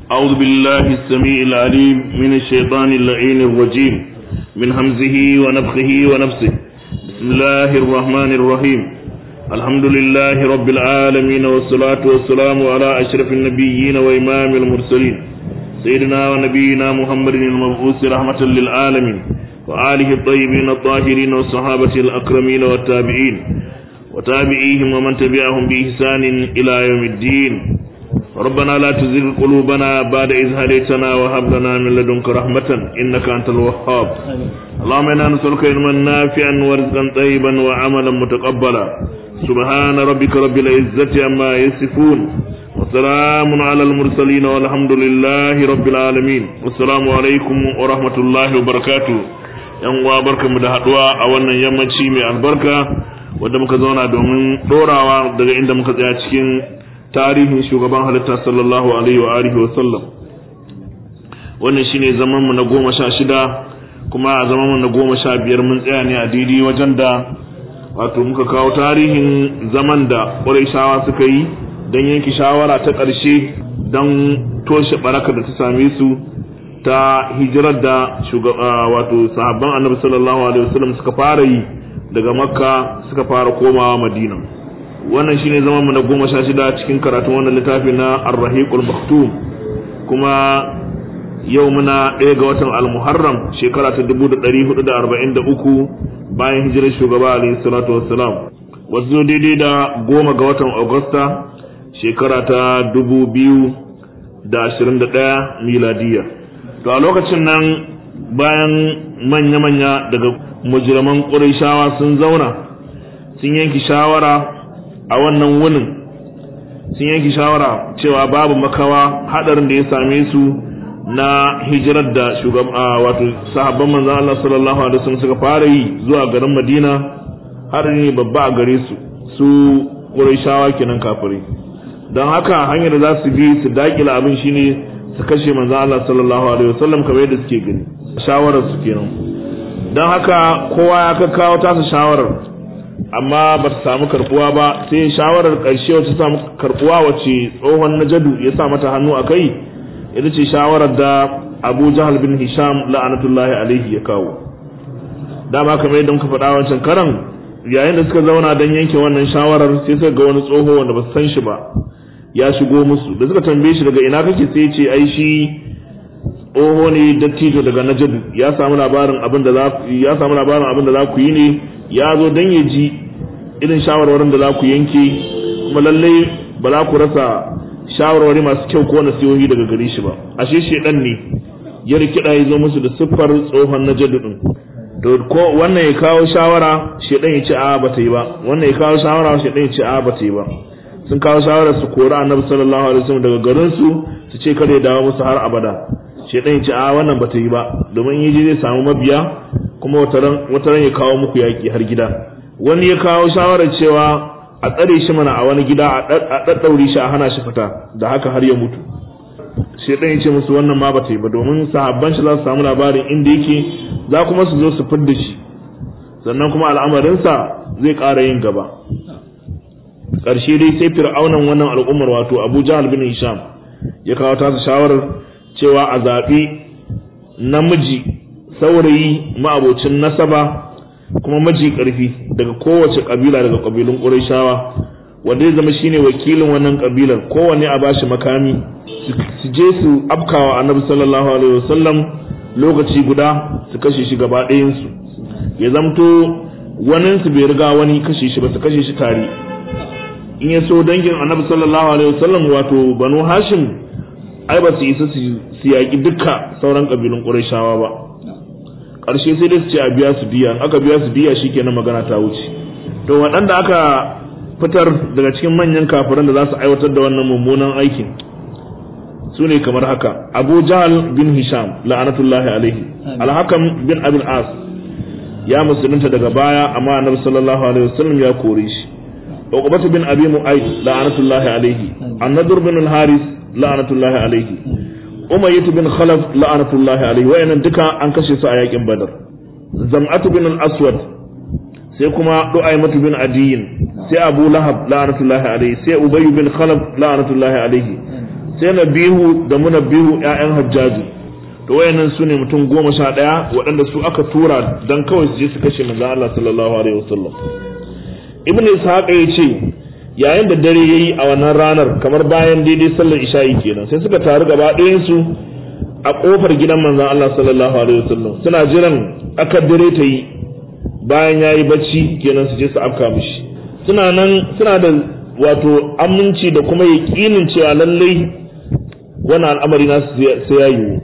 أعوذ بالله السميع العليم من الشيطان اللعين الرجيم من همزه ونفخه ونفسه بسم الله الرحمن الرحيم الحمد لله رب العالمين والصلاة والسلام على أشرف النبيين وإمام المرسلين سيدنا ونبينا محمد المبعوث رحمة للعالمين وآله الطيبين الطاهرين والصحابة الأكرمين والتابعين وتابعيهم ومن تبعهم بإحسان إلى يوم الدين ربنا لا تزغ قلوبنا بعد إذ هديتنا وهب لنا من لدنك رحمة إنك أنت الوهاب اللهم إنا نسألك علما نافعا ورزقا طيبا وعملا متقبلا سبحان ربك رب العزة عما يصفون وسلام على المرسلين والحمد لله رب العالمين والسلام عليكم ورحمة الله وبركاته yan uwa barkamu da haduwa a wannan yammaci mai albarka wanda muka zauna domin dorawa daga inda muka tsaya cikin tarihin shugaban halitta sallallahu alaihi wa alihi wa sallam wannan shine zaman mu na goma sha shida kuma a zaman mu na goma sha biyar mun tsaya ne a daidai wajen da wato muka kawo tarihin zaman da ƙurayshawa suka yi don yanke shawara ta ƙarshe don toshe baraka da ta same su ta hijirar da wato sahabban annabi sallallahu alaihi wasallam suka fara yi daga makka suka fara komawa madina wannan shine zaman mu na goma sha shida cikin karatun wannan littafi na ar-rahiqul maktum kuma yau muna ɗaya ga watan al-muharram shekara ta 1443 bayan hijirar shugaba alaihi salatu wassalam wasu daidai da goma ga watan agusta shekara ta 2021 miladiya to a lokacin nan bayan manya-manya daga mujirman ƙurishawa sun zauna sun yanki shawara a wannan wunin sun yanki shawara cewa babu makawa hadarin da ya same su na hijirar da shugaba wato sahabban manzon Allah sallallahu alaihi wasallam suka fara yi zuwa garin Madina har ne babba a gare su su Qurayshawa kenan kafirai don haka hanyar da za su bi su dakila abin shine su kashe manzon Allah sallallahu alaihi wasallam kamar yadda suke gani shawarar su kenan don haka kowa ya kakkawo tasa shawarar amma ba ta samu karbuwa ba sai shawarar ƙarshe wacce ta samu karbuwa wacce tsohon najadu ya sa mata hannu a kai ita ce shawarar da abu jahal bin hisham la'anatullahi alaihi ya kawo dama kamar yadda muka faɗa wancan karan yayin da suka zauna don yanke wannan shawarar sai suka ga wani tsoho wanda ba su san shi ba ya shigo musu da suka tambaye shi daga ina kake sai ce ai shi tsoho ne dattijo daga najadu ya samu labarin abin da za ya samu labarin abin da za ku yi ne ya zo don ya ji irin shawarwarin da za ku yanke kuma lallai ba za ku rasa shawarwari masu kyau ko nasihohi daga gare shi ba ashe shedan ne ya rikida ya zo musu da siffar tsohon na din to ko wannan ya kawo shawara shedan ya ce a ba ta yi ba wannan ya kawo shawara shedan ya ce a ba ta yi ba sun kawo shawara su kori annabi sallallahu alaihi wasallam daga garin su su ce kada ya dawo musu har abada shedan ya ce a wannan ba ta yi ba domin yaji zai samu mabiya kuma wataran wataran ya kawo muku yaki har gida wani ya kawo shawarar cewa a tsare shi mana a wani gida a ɗaɗɗaure shi a hana shi fita da haka har ya mutu shaidan ya ce musu wannan ma ba ta yi ba domin sahabban shi za su samu labarin inda yake za kuma su zo su fidda shi sannan kuma al'amarinsa zai ƙara yin gaba ƙarshe dai sai fir'aunan wannan al'ummar wato abu jahal bin hisham ya kawo tasa shawarar cewa a zaɓi namiji saurayi ma'abocin nasaba kuma maji ƙarfi daga kowace ƙabila daga ƙabilun ƙurayshawa wanda ya zama shine wakilin wannan ƙabilar kowanne a bashi makami su je su afkawa annabi sallallahu alaihi wasallam lokaci guda su kashe shi gaba ɗayansu ya zamto wani su bai riga wani kashe shi ba su kashe shi tare in ya so dangin annabi sallallahu alaihi wasallam wato banu hashim ai ba su isa su yaƙi dukka sauran ƙabilun ƙurayshawa ba ƙarshe sai dai su ce a biya su diya in aka biya su diya shikenan magana ta wuce to waɗanda aka fitar daga cikin manyan kafiran da za su aiwatar da wannan mummunan aikin su ne kamar haka abu jahal bin hisham la'anatullahi alaihi alhakam bin abin as ya musulunta daga baya amma annabi sallallahu alaihi wasallam ya kore shi uqbatu bin abi mu'ayd la'anatullahi alaihi annadur bin al-haris la'anatullahi alaihi umayyatu bin khalaf la'anatullahi alaihi wayannan duka an kashe su a yakin badar zam'atu bin al-aswad sai kuma du'aymatu bin adiyin sai abu lahab la'anatullahi alaihi sai ubay bin khalaf la'anatullahi alaihi sai nabihu da munabbihu ƴaƴan hajjaji to wayannan su ne mutum goma sha ɗaya waɗanda su aka tura don kawai su je su kashe manzon Allah sallallahu alaihi wasallam ibn ishaq ya ce yayin da dare yayi a wannan ranar kamar bayan daidai sallar isha'i kenan sai suka taru gaba ɗayan su a kofar gidan manzon Allah sallallahu alaihi wasallam suna jiran akar dare ta yi bayan yayi bacci kenan su je su afka mishi suna nan suna da wato aminci da kuma yaƙinin cewa lallai wannan al'amari na sai ya yiwu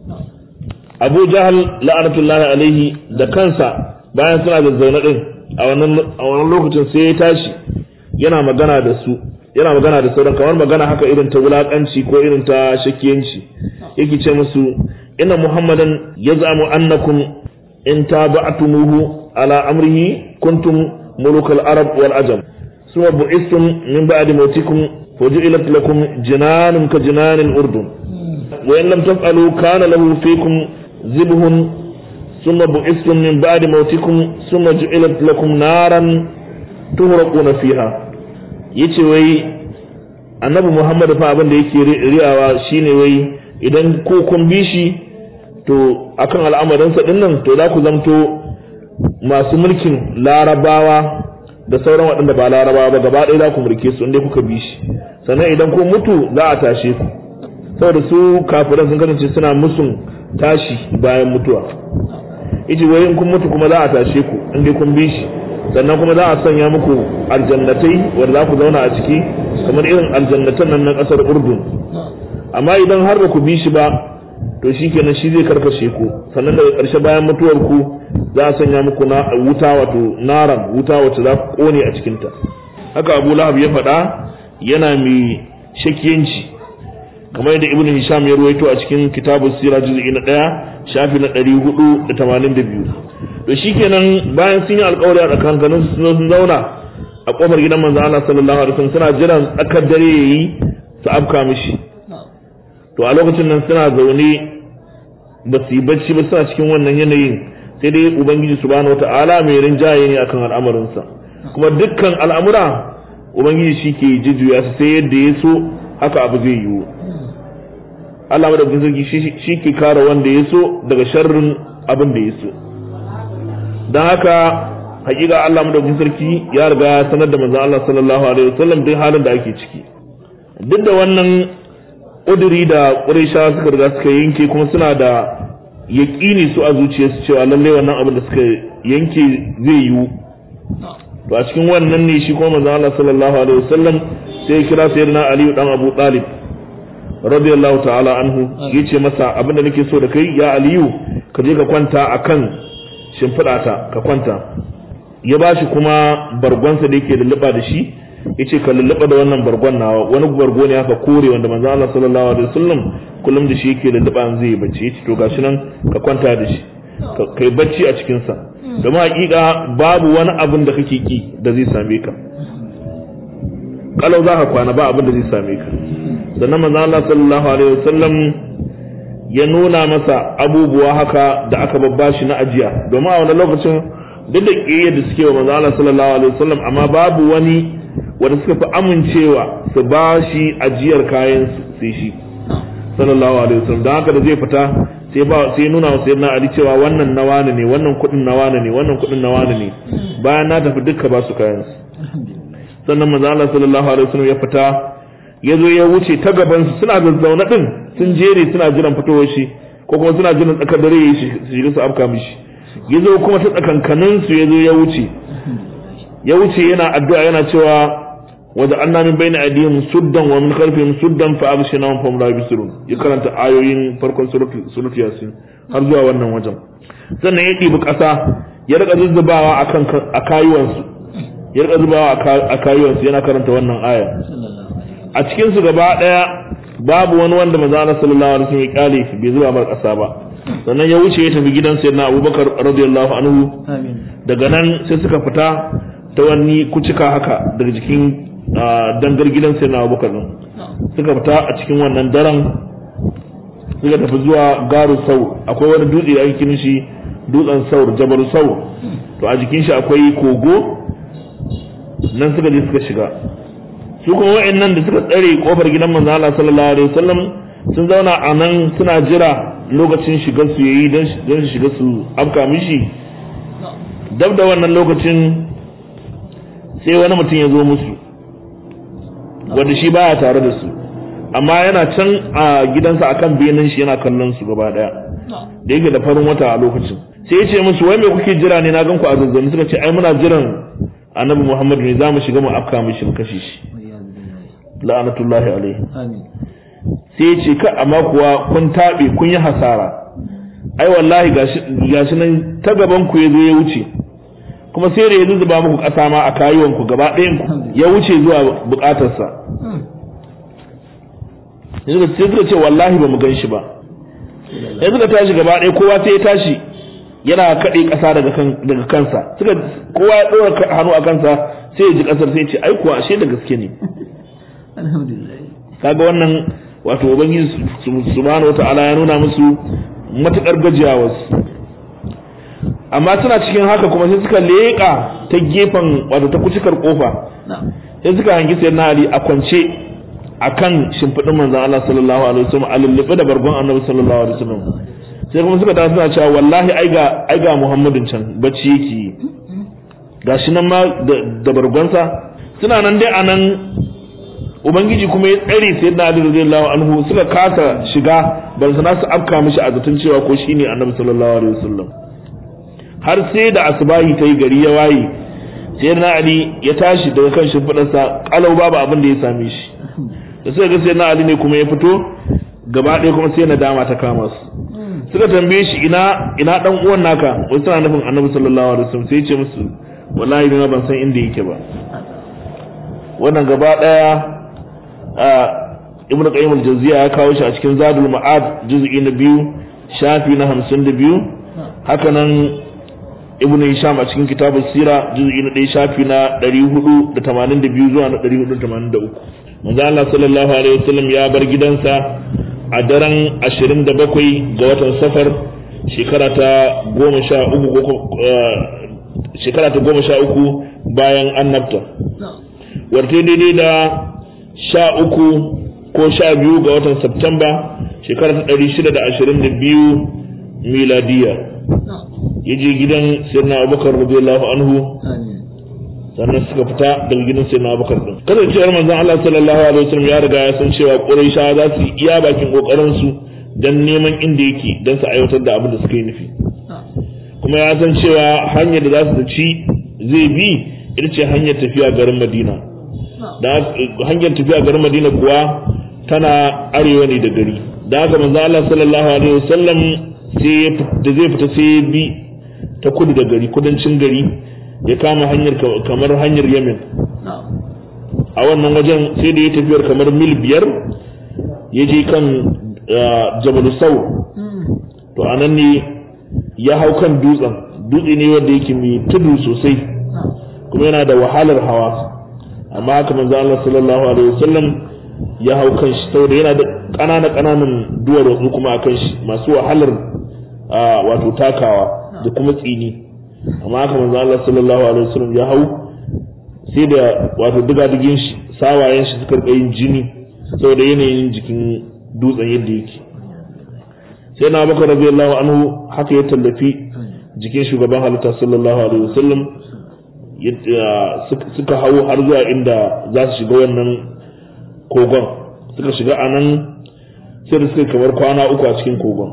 abu jahal la'anatullahi alaihi da kansa bayan suna da zaune din a wannan lokacin sai ya tashi yana magana da su yana magana da sauran kamar magana haka irin ta wulakanci ko irin ta shakiyanci yake ce musu inna muhammadan yaz'amu annakum in taba'tumuhu ala amrihi kuntum mulukal arab wal ajam suma bu'istum min ba'di mautikum fujilat lakum jinanun ka jinanil urdun wa in lam taf'alu kana lahu fikum zibhun ثم بعثتم من بعد موتكم ثم جعلت لكم نارا تهرقون فيها yace wai annabi Muhammad fa abin da yake riyawa shine wai idan ko kun bi shi to akan al'amarin sa dinnan to za ku zamto masu mulkin larabawa da sauran waɗanda ba larabawa ba gaba ɗaya za ku mulke su inda kuka bi shi sannan idan ko mutu za a tashe ku saboda su kafiran sun kasance suna musun tashi bayan mutuwa yace wai in kun mutu kuma za a tashe ku in dai kun bi shi sannan kuma za a sanya muku aljannatai wanda za ku zauna a ciki kamar irin aljannatan nan na kasar urdun amma idan har ba ku bi shi ba to shi kenan shi zai karkashe ku sannan daga ƙarshe bayan mutuwar ku za a sanya muku na wuta wato naran wuta wacce za ku kone a cikinta haka abu lahab ya faɗa yana mai shakiyanci kamar yadda ibnu hisham ya ruwaito a cikin kitabu sira juz'i na ɗaya shafi na ɗari hudu da tamanin da biyu to shikenan bayan sun yi alƙawari a tsakankanin su sun zauna a ƙofar gidan manzo Allah sallallahu alaihi wasallam suna jiran tsakar dare yayi su afka mishi to a lokacin nan suna zaune ba su yi bacci ba suna cikin wannan yanayin sai dai ubangiji subhanahu wata'ala mai rinjaye ne akan al'amarinsa kuma dukkan al'amura ubangiji shi ke jujjuya su sai yadda ya so haka abu zai yiwu Allah madaukakin sarki shi ke kare wanda ya so daga sharrin abin da ya so don haka hakika Allah madaukakin sarki ya riga ya sanar da manzon Allah sallallahu alaihi wasallam duk halin da ake ciki duk da wannan ƙuduri da ƙurayshawa suka riga suka yanke kuma suna da yaƙini su a zuciyarsu cewa lallai wannan abin da suka yanke zai yiwu to a cikin wannan ne shi kuma manzon Allah sallallahu alaihi wasallam sai ya kira sayyidina Ali dan Abu Talib radiyallahu ta'ala anhu yace masa abinda nake so da kai ya aliyu ka je ka kwanta akan shimfiɗata ka kwanta ya bashi kuma bargonsa da yake lulluɓa da shi yace ka lulluɓa da wannan bargon nawa wani bargo ne haka kore wanda manzo Allah sallallahu alaihi wasallam kullum da shi yake lulluɓa an zai bacci yace to gashi nan ka kwanta da shi kai bacci a cikin sa domin hakika babu wani abin da kake ki da zai same ka kalau za ka kwana ba abin da zai same ka sannan manzo Allah sallallahu alaihi wasallam ya nuna masa abubuwa haka da aka babbashi na ajiya domin a wannan lokacin duk da kiyaye da suke wa manzo Allah sallallahu alaihi wasallam amma babu wani wanda suka fi amincewa su ba shi ajiyar kayan sai shi sallallahu alaihi wasallam don haka da zai fita sai ba sai nuna wa sayyidina Ali cewa wannan na wani ne wannan kudin na wani ne wannan kudin na wani ne bayan na tafi dukka ba su kayan sannan manzo Allah sallallahu alaihi wasallam ya fita ya zo ya wuce ta gabansu suna zazzauna din sun jere suna jiran fitowar shi ko kuma suna jiran tsakar dare ya shi shiga su afka mishi ya zo kuma ta tsakankanin su ya zo ya wuce ya wuce yana addu'a yana cewa wajen anna min bayna aydihim suddan wa min khalfihim suddan fa abshinahum fa la yubsirun ya karanta ayoyin farkon suratu yasin har zuwa wannan wajen sannan ya ɗibi ƙasa ya rika zuzzubawa akan a kayuwansu ya rika zubawa a kayuwansu yana karanta wannan aya a cikin su gaba daya babu wani wanda manzo Allah sallallahu alaihi wasallam ya kale bai zuba mar kasa ba sannan ya wuce ya tafi gidan sayyidina Abubakar radiyallahu anhu daga nan sai suka fita ta wani kucika haka daga jikin dangar gidan sayyidina Abubakar din suka fita a cikin wannan daren suka tafi zuwa garu sau akwai wani dutse da ake kiran shi dutsen saur jabal saur to a jikin shi akwai kogo nan suka je suka shiga su kuma wa'annan da suka tsare kofar gidan manzo Allah sallallahu alaihi wasallam sun zauna a nan suna jira lokacin shigar su yayi don su shiga su afka mishi dab da wannan lokacin sai wani mutum ya zo musu wanda shi baya tare da su amma yana can a gidansa akan benin shi yana kallon su gaba daya da yake da farin wata a lokacin sai ya ce musu wai me kuke jira ne na gan ku a zazzani suka ce ai muna jiran annabi muhammadu ne za mu shiga mu afka mishi mu kashe shi la'anatullahi alaihi sai ya ce ka amma kuwa kun taɓe kun yi hasara ai wallahi gashi nan ta gaban ku ya zo ya wuce kuma sai da ya zuzuba muku ƙasa ma a kayuwan ku gaba ɗayan ku ya wuce zuwa buƙatarsa sai suka ce wallahi ba mu gan shi ba sai suka tashi gaba ɗaya kowa sai ya tashi yana kaɗe ƙasa daga kansa suka kowa ya ɗora hannu a kansa sai ya ji ƙasar sai ya ce ai kuwa ashe da gaske ne kaga wannan wato ubangiji subhanahu wata'ala ya nuna musu matukar gajiyawarsu amma suna cikin haka kuma sai suka leƙa ta gefen wato ta kucikar kofa sai suka hangi sayyidina ali a kwance akan shimfiɗin manzon Allah sallallahu alaihi wasallam a lullube da bargon annabi sallallahu alaihi wasallam sai kuma suka tafi suna cewa wallahi ai ga ai ga muhammadin can bacci yake gashi nan ma da bargonsa suna nan dai anan ubangiji kuma ya tsare sai da Ali radiyallahu anhu suka kasa shiga ban sana su afka mishi a zaton cewa ko shine Annabi sallallahu alaihi wasallam har sai da asbahi ta yi gari ya waye sai na Ali ya tashi daga kan shimfiɗarsa kalau babu abin da ya same shi da suka ga sai na Ali ne kuma ya fito gaba ɗaya kuma sai nadama ta kama su suka tambaye shi ina ina dan uwan naka wasu suna nufin Annabi sallallahu alaihi wasallam sai ya ce musu wallahi ni ban san inda yake ba wannan gaba ɗaya ibn qayyim al-jawziya ya kawo shi a cikin zadul ma'ad juz'i na biyu shafi na 52 haka nan ibn hisham a cikin kitabul sira juz'i na 1 shafi na 482 zuwa na 483 manzo Allah sallallahu alaihi wasallam ya bar gidansa a daren 27 ga watan safar shekara ta 13 shekara ta 13 bayan annabta warte daidai da sha uku ko sha biyu ga watan Septemba shekara ta ɗari shida da ashirin da biyu miladiya ya je gidan sirna abubakar radiyallahu anhu sannan suka fita daga gidan sirna abubakar din kasancewar manzon Allah sallallahu alaihi wasallam ya riga ya san cewa Quraysha za su iya bakin kokarin su dan neman inda yake dan su aiwatar da abin da suka yi nufi kuma ya san cewa hanyar da za su ci zai bi ita ce hanyar tafiya garin Madina da hanyar tafiya garin Madina kuwa tana arewa ne da gari da haka manzo Allah sallallahu alaihi wasallam sai da zai fita sai ya bi ta kudu da gari kudancin gari ya kama hanyar kamar hanyar Yemen a wannan wajen sai da ya tafiyar kamar mil biyar ya je kan Jabal Saur to anan ne ya hau kan dutsen dutse ne wanda yake mai tudu sosai kuma yana da wahalar hawa amma haka manzo Allah sallallahu alaihi wasallam ya hau kan shi saboda yana da ƙanana ƙananan duwar wasu kuma a kan shi masu wahalar wato takawa da kuma tsini amma haka manzo Allah sallallahu alaihi wasallam ya hau sai da wato diga digin shi sawayen shi suka rika yin jini saboda yanayin jikin dutsen yadda yake sai na bakar radiyallahu anhu haka ya tallafi jikin shugaban halitta sallallahu alaihi wasallam suka hau har zuwa inda za su shiga wannan kogon suka shiga a nan sai da suka kamar kwana uku a cikin kogon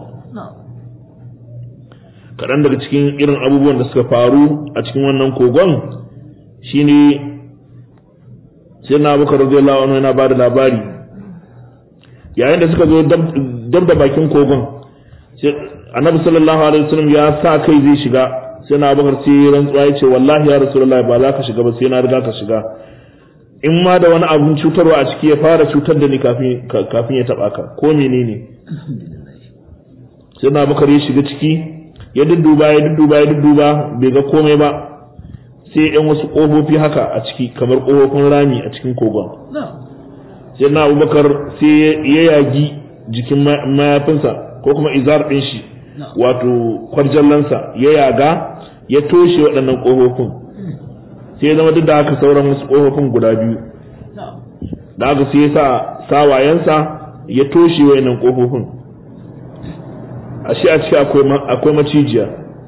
kaɗan daga cikin irin abubuwan da suka faru a cikin wannan kogon shine sai na baka radiyallahu anhu yana ba da labari yayin da suka zo dab da bakin kogon annabi sallallahu alaihi wasallam ya sa kai zai shiga sai na bakar sai rantsuwa ya ce wallahi ya rasulullah ba za ka shiga ba sai na riga ka shiga in ma da wani abun cutarwa a ciki ya fara cutar da ni kafin kafin ya taba ka ko menene sai na bakar ya shiga ciki ya dudduba ya dudduba ya dudduba bai ga komai ba sai yan wasu kofofi haka a ciki kamar kofofin rami a cikin kogon sai na abubakar sai ya yagi jikin mayafinsa ko kuma izar ɗin shi wato kwarjallansa ya yaga ya toshe waɗannan ƙofofin sai ya zama duk da haka sauran wasu ƙofofin guda biyu da aka sai ya sa sawayensa ya toshe wayannan kofofin ashe a ciki akwai macijiya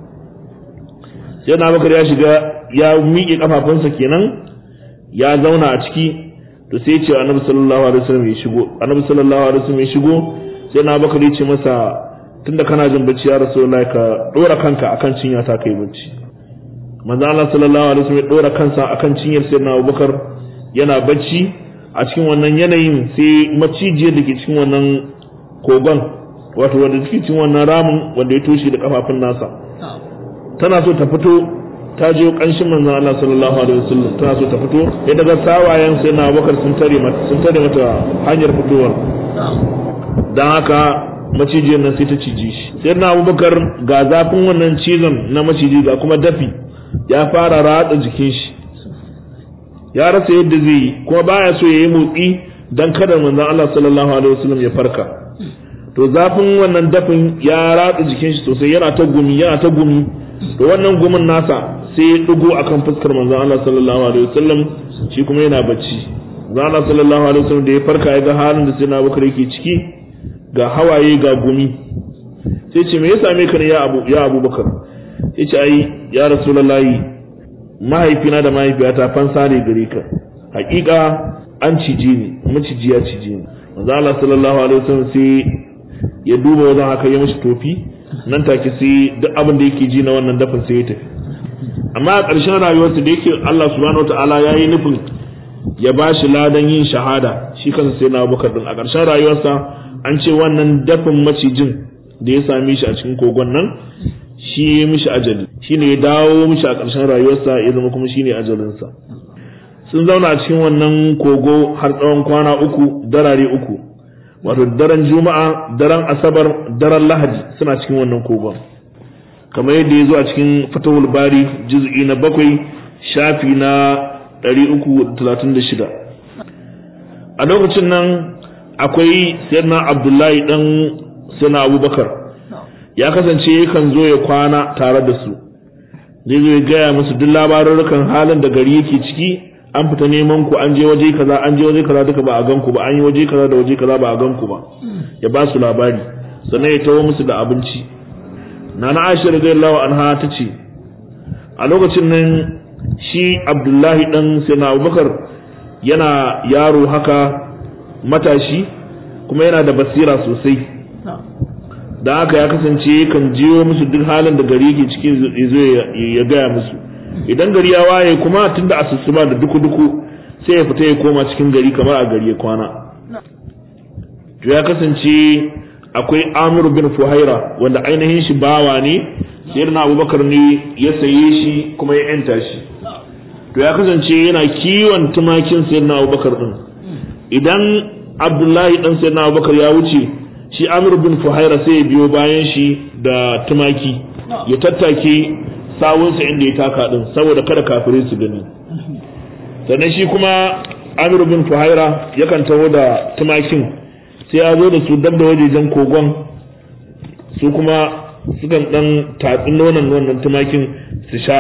sai na bakar ya shiga ya miƙe kafafunsa kenan ya zauna a ciki to sai ce annabi sallallahu alaihi wasallam ya shigo annabi sallallahu alaihi wasallam ya shigo sai na bakar ya ce masa tunda kana jin bacci ya rasulullahi ka dora kanka akan cinya ta kai bacci manzo Allah sallallahu alaihi wasallam ya dora kansa akan cinyar sayyidina Abubakar yana bacci a cikin wannan yanayin sai macijiyar da ke cikin wannan kogon wato wanda take cikin wannan ramin wanda ya toshe da kafafun nasa tana so ta fito ta je kanshin manzon Allah sallallahu alaihi wasallam tana so ta fito ya daga sawayen sai na Abubakar sun tare mata sun tare mata hanyar fitowar dan haka macijiyar nan sai ta cije shi sai na Abubakar ga zafin wannan cizon na maciji ga kuma dafi ya fara ratsa jikin shi ya rasa yadda zai yi kuma baya so ya yi motsi dan kada manzon Allah sallallahu alaihi wasallam ya farka to zafin wannan dafin ya ratsa jikin shi sosai yana ta gumi yana ta gumi to wannan gumin nasa sai ya dugo akan fuskar manzon Allah sallallahu alaihi wasallam shi kuma yana bacci manzon Allah sallallahu alaihi wasallam da ya farka ya ga halin da sai na Abubakar yake ciki ga hawaye ga gumi sai ce me ya same ka ne ya Abu ya Abubakar yace ai ya Rasulullahi mahaifina da mahaifiyata fansa ne gare ka hakika an cije ni maciji ya cije ni manzon Allah sallallahu alaihi wasallam sai ya duba wajen haka ya mishi tofi nan take sai duk abin da yake ji na wannan dafin sai ya tafi amma a ƙarshen rayuwarsa da yake Allah subhanahu wataala ya yi nufin ya ba shi ladan yin shahada shi kansa sai na abubakar din a ƙarshen rayuwarsa an ce wannan dafin macijin da ya same shi a cikin kogon nan shi ya mishi ajali shi ne ya dawo mishi a ƙarshen rayuwarsa ya zama kuma shi ne ajalinsa sun zauna a cikin wannan kogo har tsawon kwana uku darare uku wato daren juma'a daren asabar daren lahadi suna cikin wannan kogon kamar yadda ya zo a cikin fatawul bari juz'i na bakwai shafi na 336 a lokacin nan akwai sayyidina abdullahi dan sayyidina abubakar ya kasance yakan zo ya kwana tare da su zai zo ya gaya musu duk labarurrukan halin da gari yake ciki an fita neman ku an je waje kaza an je waje kaza duka ba a gan ku ba an yi waje kaza da waje kaza ba a gan ku ba ya ba su labari sannan ya tawo musu da abinci nana Aisha radiyallahu anha ta ce a lokacin nan shi Abdullahi dan Sayyidina Abubakar yana yaro haka matashi kuma yana da basira sosai da haka ya kasance kan jiyo musu duk halin da gari yake ciki zo ya gaya musu idan gari ya waye kuma tunda asusuba da duku-duku sai ya fita ya koma cikin gari kamar a gari ya kwana to ya kasance akwai Amir bin Fuhaira wanda ainihin shi bawa ne sayyidina Abubakar ne ya saye shi kuma ya yanta shi to ya kasance yana kiwon tumakin sayyidina Abubakar din idan Abdullahi dan sayyidina Abubakar ya wuce shi Amir bin Fuhaira sai ya biyo bayan shi da tumaki ya tattake sawunsa inda ya taka din saboda kada kafirai su gani sannan shi kuma Amir bin Fuhaira yakan taho da tumakin sai ya zo da su dab da wajejen kogon su kuma sukan dan tatsi nonon wannan tumakin su sha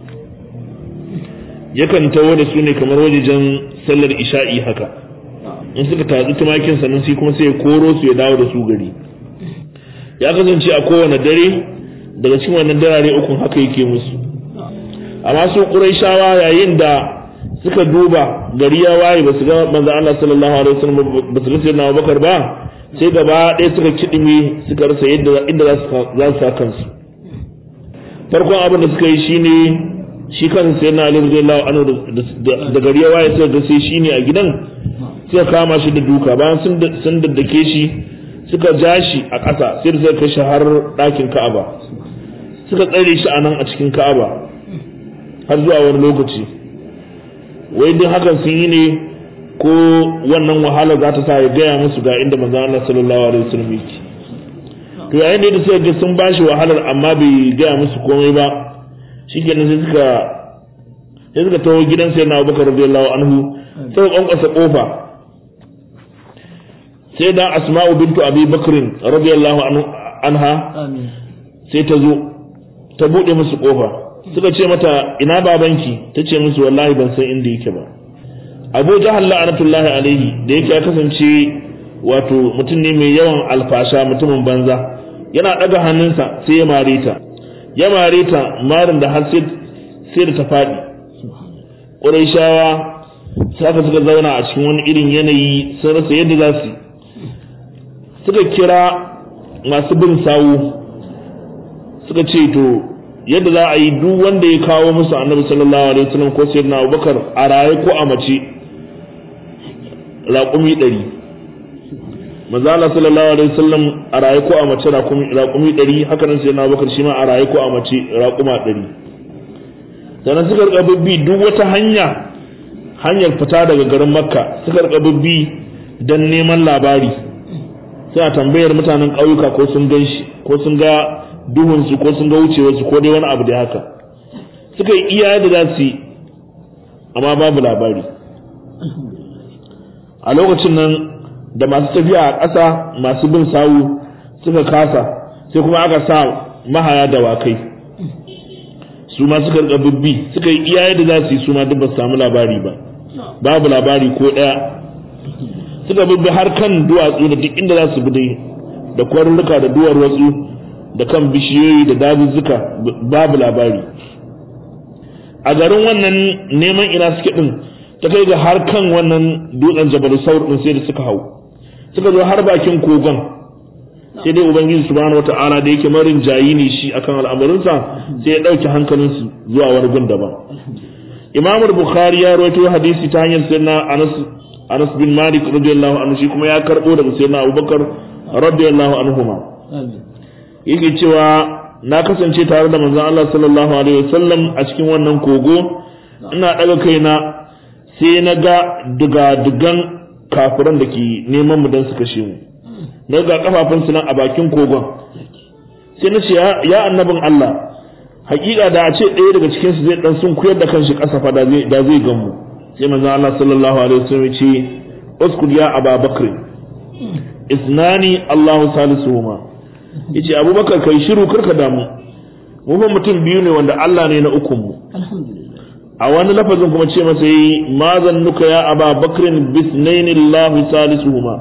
yakan taho da su ne kamar wajejen sallar isha'i haka in suka tatsi tumakin sannan sai kuma sai ya koro su ya dawo da su gari ya kasance a kowane dare daga cikin wannan darare ukun haka yake musu amma su ƙuraishawa yayin da suka duba gari ya waye ba su ga manzo Allah sallallahu alaihi wasallam ba su ga sayyidina Abubakar ba sai gaba ɗaya suka kidime suka rasa yadda inda za su za su sa kansu farkon abin da suka yi shine shi kan sayyidina Ali radiyallahu anhu da gari ya waye suka ga sai shine a gidan suka kama shi da duka bayan sun sun daddake shi suka ja shi a ƙasa sai da suka kai shi har ɗakin Ka'aba suka tsare shi a nan a cikin Ka'aba har zuwa wani lokaci wai duk hakan sun yi ne ko wannan wahala za ta sa ya gaya musu ga inda manzo Allah sallallahu alaihi wasallam yake to yayin da suka ga sun bashi wahalar amma bai gaya musu komai ba shikenan sai suka sai suka tawo gidan sai na Abubakar radiyallahu anhu sai kwankwasa kofa sai da Asma'u bintu Abi Bakr radiyallahu anha sai ta zo ta bude musu kofa suka ce mata ina babanki ta ce musu wallahi ban san inda yake ba abu jahal la'anatullahi alaihi da yake ya kasance wato mutum ne mai yawan alfasha mutumin banza yana daga hannunsa sai ya mare ta ya mare ta marin da har sai da ta faɗi ƙurayshawa sai aka suka zauna a cikin wani irin yanayi sun rasa yadda za su suka kira masu bin sawu suka ce to yadda za a yi duk wanda ya kawo musu annabi sallallahu alaihi wasallam ko sayyidina abubakar a raye ko a mace raƙumi ɗari manzala sallallahu alaihi wasallam a raye ko a mace raƙumi ɗari haka nan sayyidina abubakar shi ma a raye ko a mace raƙuma ɗari sannan suka rika bibbi duk wata hanya hanyar fita daga garin makka suka rika bibbi don neman labari suna tambayar mutanen ƙauyuka ko sun gan shi ko sun ga duhunsu ko sun ga wucewarsu ko dai wani abu da haka suka yi iya da za su yi amma babu labari a lokacin nan da masu tafiya a ƙasa masu bin sawu suka kasa sai kuma aka sa mahaya dawakai su ma suka rika bibbi suka yi iya da za su yi su ma duk ba su samu labari ba babu labari ko ɗaya suka bibbi har kan duwatsu da duk inda za su bi dai da kwarurruka da duwar watsu da kan bishiyoyi da dazuzzuka babu labari a garin wannan neman ina suke din ta kai ga har kan wannan dutsen jabal saur din sai da suka hau suka zo har bakin kogon sai dai ubangiji subhanahu wata'ala da yake marin jayi ne shi akan al'amarinsa sai ya dauki hankalinsu zuwa wani gun daban imam bukhari ya rawaito hadisi ta hanyar sayyidina anas anas bin malik radiyallahu anhu shi kuma ya karbo daga sayyidina abubakar radiyallahu anhuma yake cewa na kasance tare da manzon Allah sallallahu alaihi wasallam a cikin wannan kogo ina daga kaina sai na ga duga-dugan kafiran da ke neman mu don su kashe mu na ga kafafun su nan a bakin kogon sai na ce ya annabin Allah hakika da a ce ɗaya daga cikin su zai dan sun kuyar da kanshi ƙasa fa da zai da zai gan mu sai manzon Allah sallallahu alaihi wasallam ya ce uskud ya Aba Bakr isnani Allahu salisuhuma yace abubakar kai shiru karka damu mu fa mutum biyu ne wanda Allah ne na ukun mu a wani lafazin kuma ce masa yi ma zannuka ya aba bakrin bisnaini Allah salisuhuma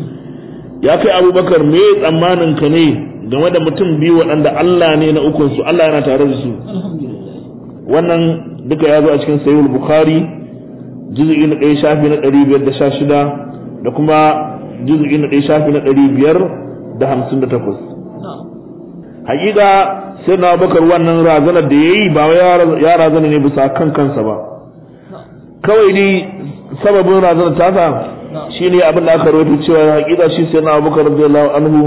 ya kai abubakar me tsammanin ka ne game da mutum biyu waɗanda Allah ne na ukun su Allah yana tare da su wannan duka ya zo a cikin sahihul bukhari juz'i na ɗaya shafi na ɗari biyar da sha shida da kuma juz'i na ɗaya shafi na ɗari biyar da hamsin da takwas hakika sai na bakar wannan razanar da ya yi ba ya razana ne bisa kan kansa ba kawai ni sababin razanar tasa shi ne abin da aka rawaito cewa hakika shi sai na bakar radiyallahu anhu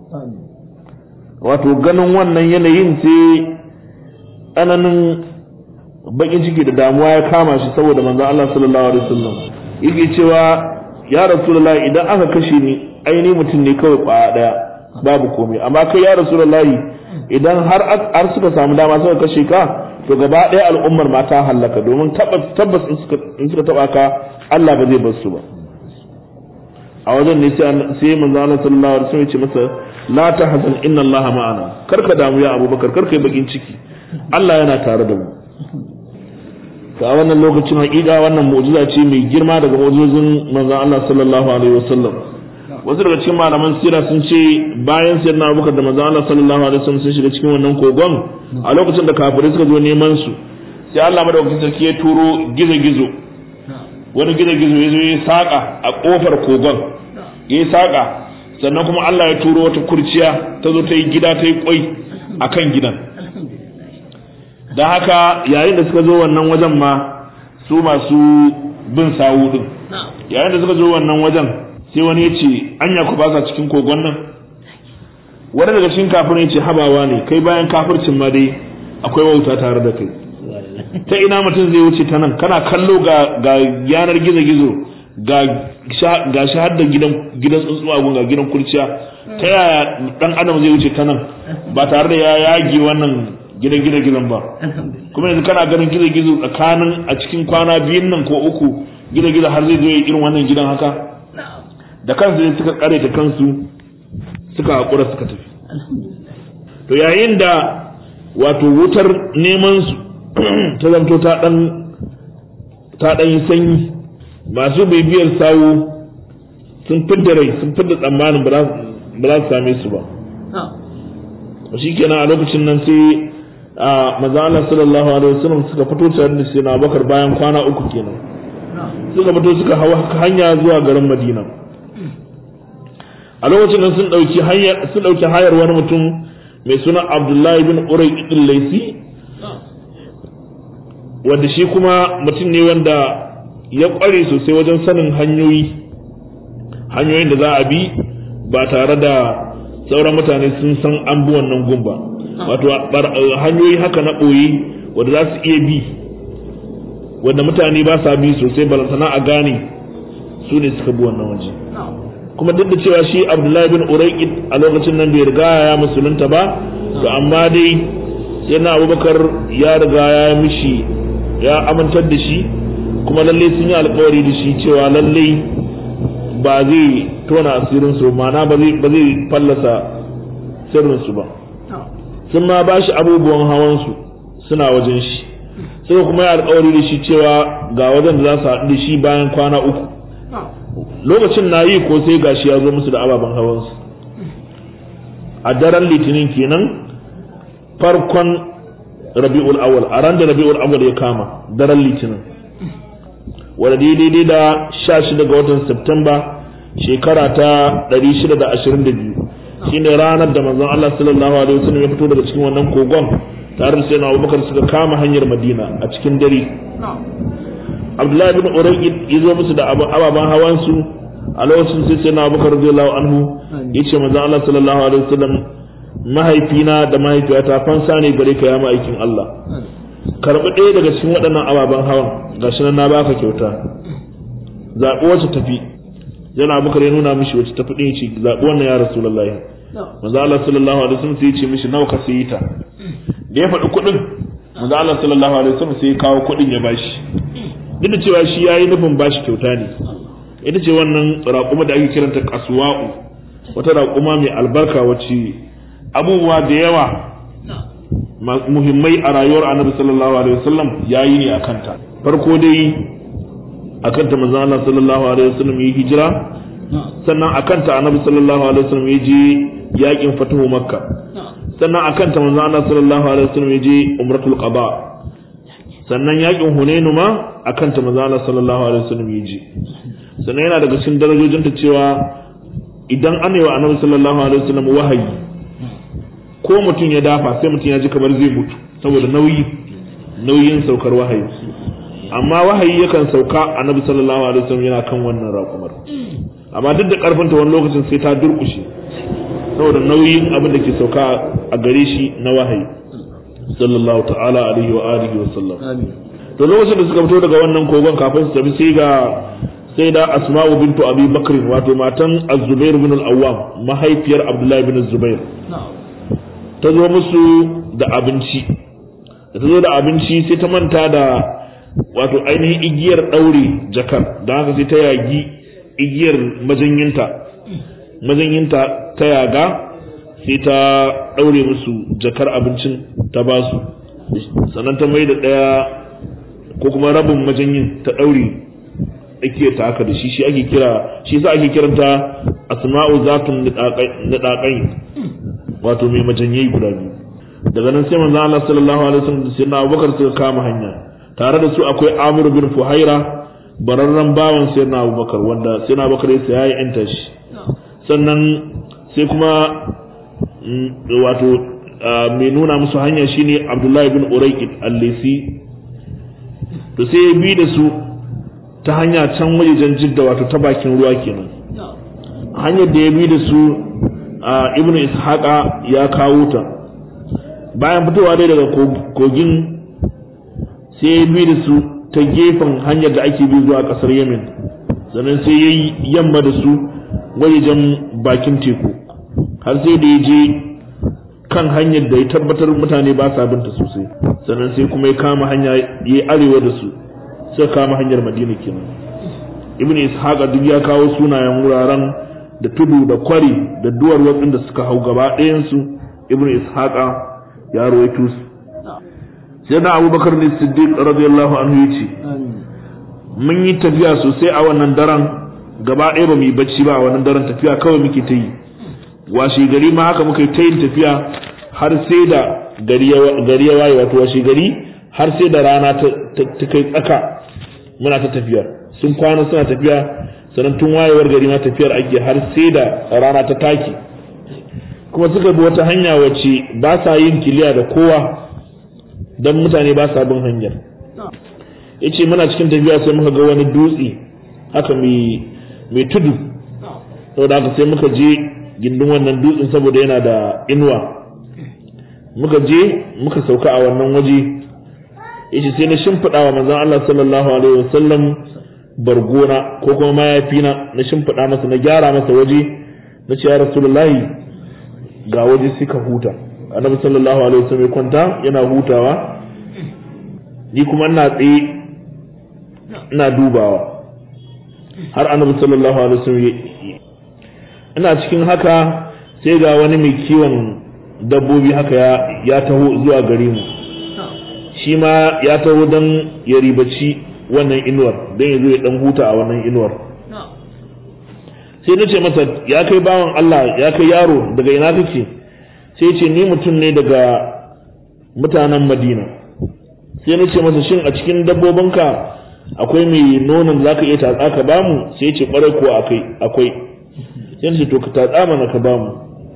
wato ganin wannan yanayin sai tsananin bakin ciki da damuwa ya kama shi saboda manzo Allah sallallahu alaihi wasallam yake cewa ya rasulullahi idan aka kashe ni aini mutum ne kawai kwaya daya babu komai amma kai ya rasulullahi idan har har suka samu dama suka kashe ka to gaba ɗaya al'ummar ma ta hallaka domin tabbas tabbas in suka in suka taba ka Allah ba zai bar su ba a wajen ne sai manzo Allah sallallahu alaihi wasallam ya ce masa la tahzan inna Allah ma'ana karka damu ya Abubakar karka yi bakin ciki Allah yana tare da mu a wannan lokacin hakika wannan mu'jiza ce mai girma daga mu'jizozin manzo Allah sallallahu alaihi wasallam wasu daga cikin malaman sira sun ce bayan sayyidina Abubakar da manzo Allah sallallahu alaihi wasallam sun shiga cikin wannan kogon a lokacin da kafirai suka zo neman su sai Allah madaukakin sarki ya turo gizo-gizo wani gizo-gizo ya zo ya saka a kofar kogon ya saka sannan kuma Allah ya turo wata kurciya ta zo ta yi gida ta yi kwai akan gidan da haka yayin da suka zo wannan wajen ma su masu bin sawu din yayin da suka zo wannan wajen sai wani ya ce anya ku ba sa cikin kogon nan wani daga cikin kafirin ya ce habawa ne kai bayan kafircin ma dai akwai wauta tare da kai ta ina mutum zai wuce ta nan kana kallo ga ga yanar gizo-gizo ga ga shahar da gidan gidan tsuntsuwa gun ga gidan kurciya ta yaya dan adam zai wuce ta nan ba tare da ya yage wannan gidan gidan gidan ba kuma yanzu kana ganin gizo gizo tsakanin a cikin kwana biyun nan ko uku gizo gizo har zai zo ya irin wannan gidan haka da kansu ne suka kare ta kansu suka haƙura suka tafi to yayin da wato wutar neman su ta zanto ta dan ta dan yi sanyi masu bibiyar sawu sun fidda rai sun fidda tsammanin ba za su same su ba shi kenan a lokacin nan sai a maza Allah sallallahu alaihi wasallam suka fito tare da sai na bakar bayan kwana uku kenan suka fito suka hawa hanya zuwa garin Madina a lokacin nan sun dauki hanyar sun dauki hayar wani mutum mai suna Abdullahi bin Uray ibn Laysi wanda shi kuma mutum ne wanda ya kware sosai wajen sanin hanyoyi hanyoyin da za a bi ba tare da sauran mutane sun san an bi wannan gumba wato hanyoyi haka na ɓoye wanda za su iya bi wanda mutane ba sa bi sosai balantana a gane su ne suka bi wannan waje kuma duk da cewa shi abdullahi bin uraikid a lokacin nan bai riga ya musulunta ba to amma dai sai na abubakar ya riga ya mishi ya amintar da shi kuma lalle sun yi alkawari da shi cewa lalle ba zai tona asirinsu ma'ana ba zai fallasa sirrinsu ba sun ma ba shi abubuwan hawansu suna wajen shi sai kuma ya alkawari da shi cewa ga wajen da za su haɗu da shi bayan kwana uku lokacin na yi ko sai gashi ya zo musu da ababen hawansu a daren litinin kenan farkon rabi'ul awal a ran da rabi'ul awal ya kama daren litinin wadda daidai da sha shida ga watan Septemba shekara ta 622 shine ranar da manzon Allah sallallahu alaihi wasallam ya fito daga cikin wannan kogon tare da sayyidina Abubakar suka kama hanyar Madina a cikin dare Abdullahi bin Urayd ya zo musu da ababen hawan su a lokacin sai sayyidina Abubakar radiyallahu anhu yace manzon Allah sallallahu alaihi wasallam mahaifina da mahaifiyata fansa ne gare ka ya ma'aikin Allah karɓi ɗaya daga cikin waɗannan ababen hawan gashi nan na baka kyauta zaɓi wacce tafi yana bukar ya nuna mishi wacce tafi ɗin ce zaɓi wannan ya rasulullahi manzo Allah sallallahu alaihi wasallam sai ya ce mishi nawa ka sayi ta da ya faɗi kuɗin manzo Allah sallallahu alaihi wasallam sai ya kawo kuɗin ya bashi duk da cewa shi yayi nufin bashi kyauta ne ita ce wannan raƙuma da ake kiranta kasuwa'u wata raƙuma mai albarka wacce abubuwa da yawa muhimmai a rayuwar annabi sallallahu alaihi wasallam yayi ne a kanta farko dai a kanta manzon Allah sallallahu alaihi wasallam yi hijira sannan a kanta annabi sallallahu alaihi wasallam ya je yakin fatuhu makka sannan a kanta manzon Allah sallallahu alaihi wasallam ya je umratul qada sannan yakin hunainu ma a kanta manzon Allah sallallahu alaihi wasallam ya je sannan yana daga cikin darajojinta cewa idan an yi wa annabi sallallahu alaihi wasallam wahayi ko mutum ya dafa sai mutum ya ji kamar zai mutu saboda nauyi nauyin saukar wahayi amma wahayi yakan sauka annabi sallallahu alaihi wasallam yana kan wannan raƙumar amma duk da karfinta wani lokacin sai ta durkushe saboda nauyin abin da ke sauka a gare shi na wahayi sallallahu ta'ala alaihi wa alihi wa sallam to lokacin da suka fito daga wannan kogon kafin su tafi sai ga sai da asma'u bintu abi bakr wato matan az-zubair bin al-awwam mahaifiyar abdullahi bin zubair ta zo musu da abinci da ta zo da abinci sai ta manta da wato ainihin igiyar ɗaure jakar don haka sai ta yagi igiyar majanyinta majanyinta ta yaga sai ta ɗaure musu jakar abincin ta ba su sannan ta mai da ɗaya ko kuma rabin majanyin ta ɗaure ake ta haka da shi shi ake kira shi sa ake kiranta asma'u zatun nidaƙai wato mai majanyai guda biyu daga nan sai manzo Allah sallallahu alaihi wasallam da sayyidina Abubakar suka kama hanya tare da su akwai Amir bin Fuhaira bararren bawan sayyidina Abubakar wanda sayyidina Abubakar ya yayi enta shi sannan sai kuma wato mai nuna musu hanya shine Abdullahi bin Urayqit al-Lisi to sai ya bi da su ta hanya can wajejen jidda wato ta bakin ruwa kenan hanyar da ya bi da su ibn ishaqa ya kawo ta bayan fitowa dai daga kogin sai ya bi da su ta gefen hanyar da ake bi zuwa kasar yemen sannan sai ya yi yamma da su wajejen bakin teku har sai da ya je kan hanyar da ya tabbatar mutane ba sa binta sosai sannan sai kuma ya kama hanya ya yi arewa da su sai kama hanyar madina kenan ibn ishaqa duk ya kawo sunayen wuraren da tudu da kwari da duwar watsin da suka hau gaba ɗayansu ibn ishaqa ya rawaito su sai na abubakar ne siddiq radiyallahu anhu yace mun yi tafiya sosai a wannan daren gaba ɗaya ba mu yi bacci ba a wannan daren tafiya kawai muke ta yi washe gari ma haka muka yi ta yin tafiya har sai da gari ya waye wato washe gari har sai da rana ta kai tsaka muna ta tafiya sun kwana suna tafiya sannan tun wayewar gari ma tafiyar ake har sai da rana ta take kuma suka bi wata hanya wacce ba sa yin kiliya da kowa don mutane ba sa bin hanyar ya ce muna cikin tafiya sai muka ga wani dutse haka mai tudu saboda haka sai muka je gindin wannan dutsen saboda yana da inuwa muka je muka sauka a wannan waje ya ce sai na shimfiɗa wa manzan Allah sallallahu alaihi wasallam bargona ko kuma mayafina na shimfiɗa masa na gyara masa waje na ce ya rasulullahi ga waje suka huta annabi sallallahu alaihi wasallam ya kwanta yana hutawa ni kuma ina tsaye ina dubawa har annabi sallallahu alaihi wasallam ina cikin haka sai ga wani mai kiwon dabbobi haka ya ya taho zuwa gare mu shi ma ya taho don ya ribaci wannan inuwar don ya zo ya dan huta a wannan inuwar sai na ce masa ya kai bawan Allah ya kai yaro daga ina kake sai ce ni mutum ne daga mutanen Madina sai na ce masa shin a cikin dabbobinka akwai mai nonon zaka iya tatsa ka bamu sai ce kwarai ko akai akwai sai ce to ka tatsa mana ka bamu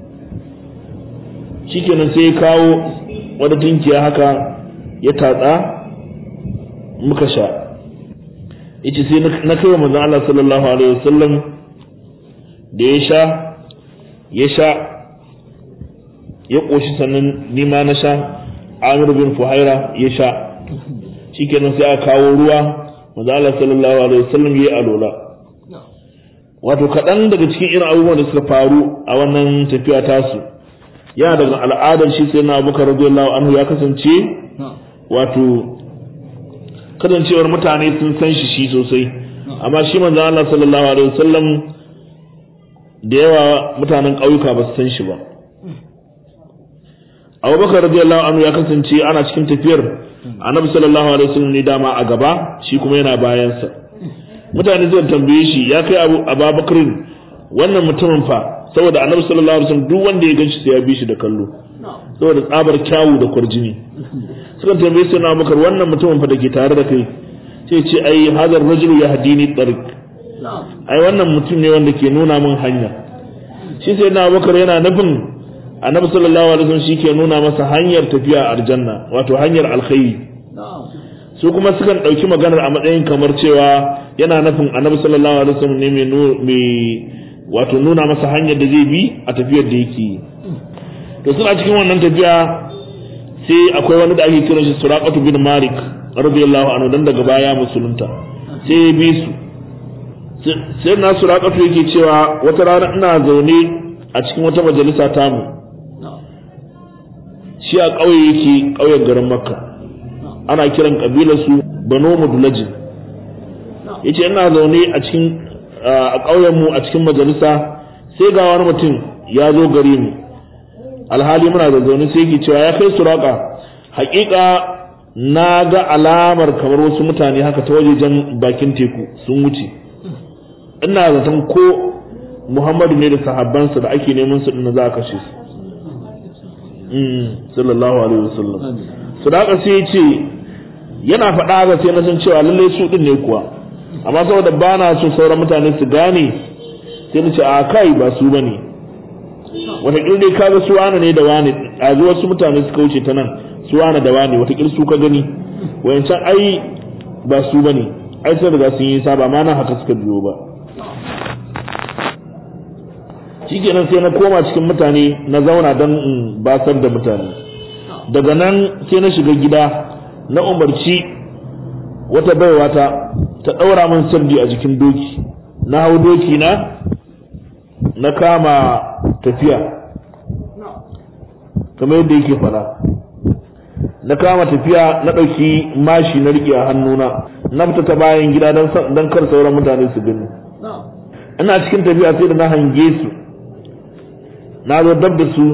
shikenan sai ya kawo wata tunkiya haka ya tatsa muka sha yace sai na kai wa manzon Allah sallallahu alaihi wasallam da ya sha ya sha ya ƙoshi sannan nima na sha amir bin fuhaira ya sha shikenan sai aka kawo ruwa manzo Allah sallallahu alaihi wasallam yayi alola wato kaɗan daga cikin irin abubuwan da suka faru a wannan tafiya tasu yana daga al'adar shi sai na abubakar radiyallahu anhu ya kasance wato kasancewar mutane sun san shi shi sosai amma shi manzo Allah sallallahu alaihi wasallam da yawa mutanen ƙauyuka ba su san shi ba abubakar radiyallahu anhu ya kasance ana cikin tafiyar annabi sallallahu alaihi wasallam ne dama a gaba shi kuma yana bayansa mutane zai tambaye shi ya kai abu ababakarin wannan mutumin fa saboda annabi sallallahu alaihi wasallam duk wanda ya ganshi sai ya bi shi da kallo saboda tsabar kyawu da kwarjini suka tambaye sai na abubakar wannan mutumin fa da ke tare da kai sai ce ai hadar rajulu ya hadini tariq ai wannan mutum ne wanda ke nuna min hanya shi sai na abubakar yana nufin annabi sallallahu alaihi wasallam shi ke nuna masa hanyar tafiya aljanna wato hanyar alkhairi su kuma sukan ɗauki maganar a matsayin kamar cewa yana nufin annabi sallallahu alaihi wasallam ne mai wato nuna masa hanyar da zai bi a tafiyar da yake yi to suna cikin wannan tafiya sai akwai wani da ake kiran shi suraqatu bin malik radiyallahu anhu dan daga baya musulunta sai ya bi su sai na suraqatu yake cewa wata rana ina zaune a cikin wata majalisa tamu shi a ƙauye yake ƙauyen garin makka ana kiran ƙabilar su bano mudulajin yace ina zaune a cikin a ƙauyen mu a cikin majalisa sai ga wani mutum ya zo gare mu alhali muna da zaune sai yake cewa ya kai suraka haƙiƙa na ga alamar kamar wasu mutane haka ta wajejen bakin teku sun wuce ina zaton ko muhammadu ne da sahabbansa da ake neman su ɗin za a kashe su sallallahu alaihi wasallam sadaka sai ya ce yana faɗa ga sai na san cewa lallai su din ne kuwa amma saboda ba na so sauran mutane su gane sai na ce a kai ba su bane wataƙil dai kaga su wane ne da wane a zuwa wasu mutane suka wuce ta nan su wane da wane wataƙil su ka gani wayancan ai ba su bane ai sai daga sun yi saba ma nan haka suka biyo ba shikenan sai na koma cikin mutane na zauna don in basar da mutane daga nan sai na shiga gida na umarci wata baiwa ta ta ɗaura min sirdi a jikin doki na hau doki na na kama tafiya kamar yadda yake fara na kama tafiya na ɗauki mashi na riƙe a hannuna na fita ta bayan gida don kar sauran mutane su gani ina cikin tafiya sai da na hange su na zo dab da su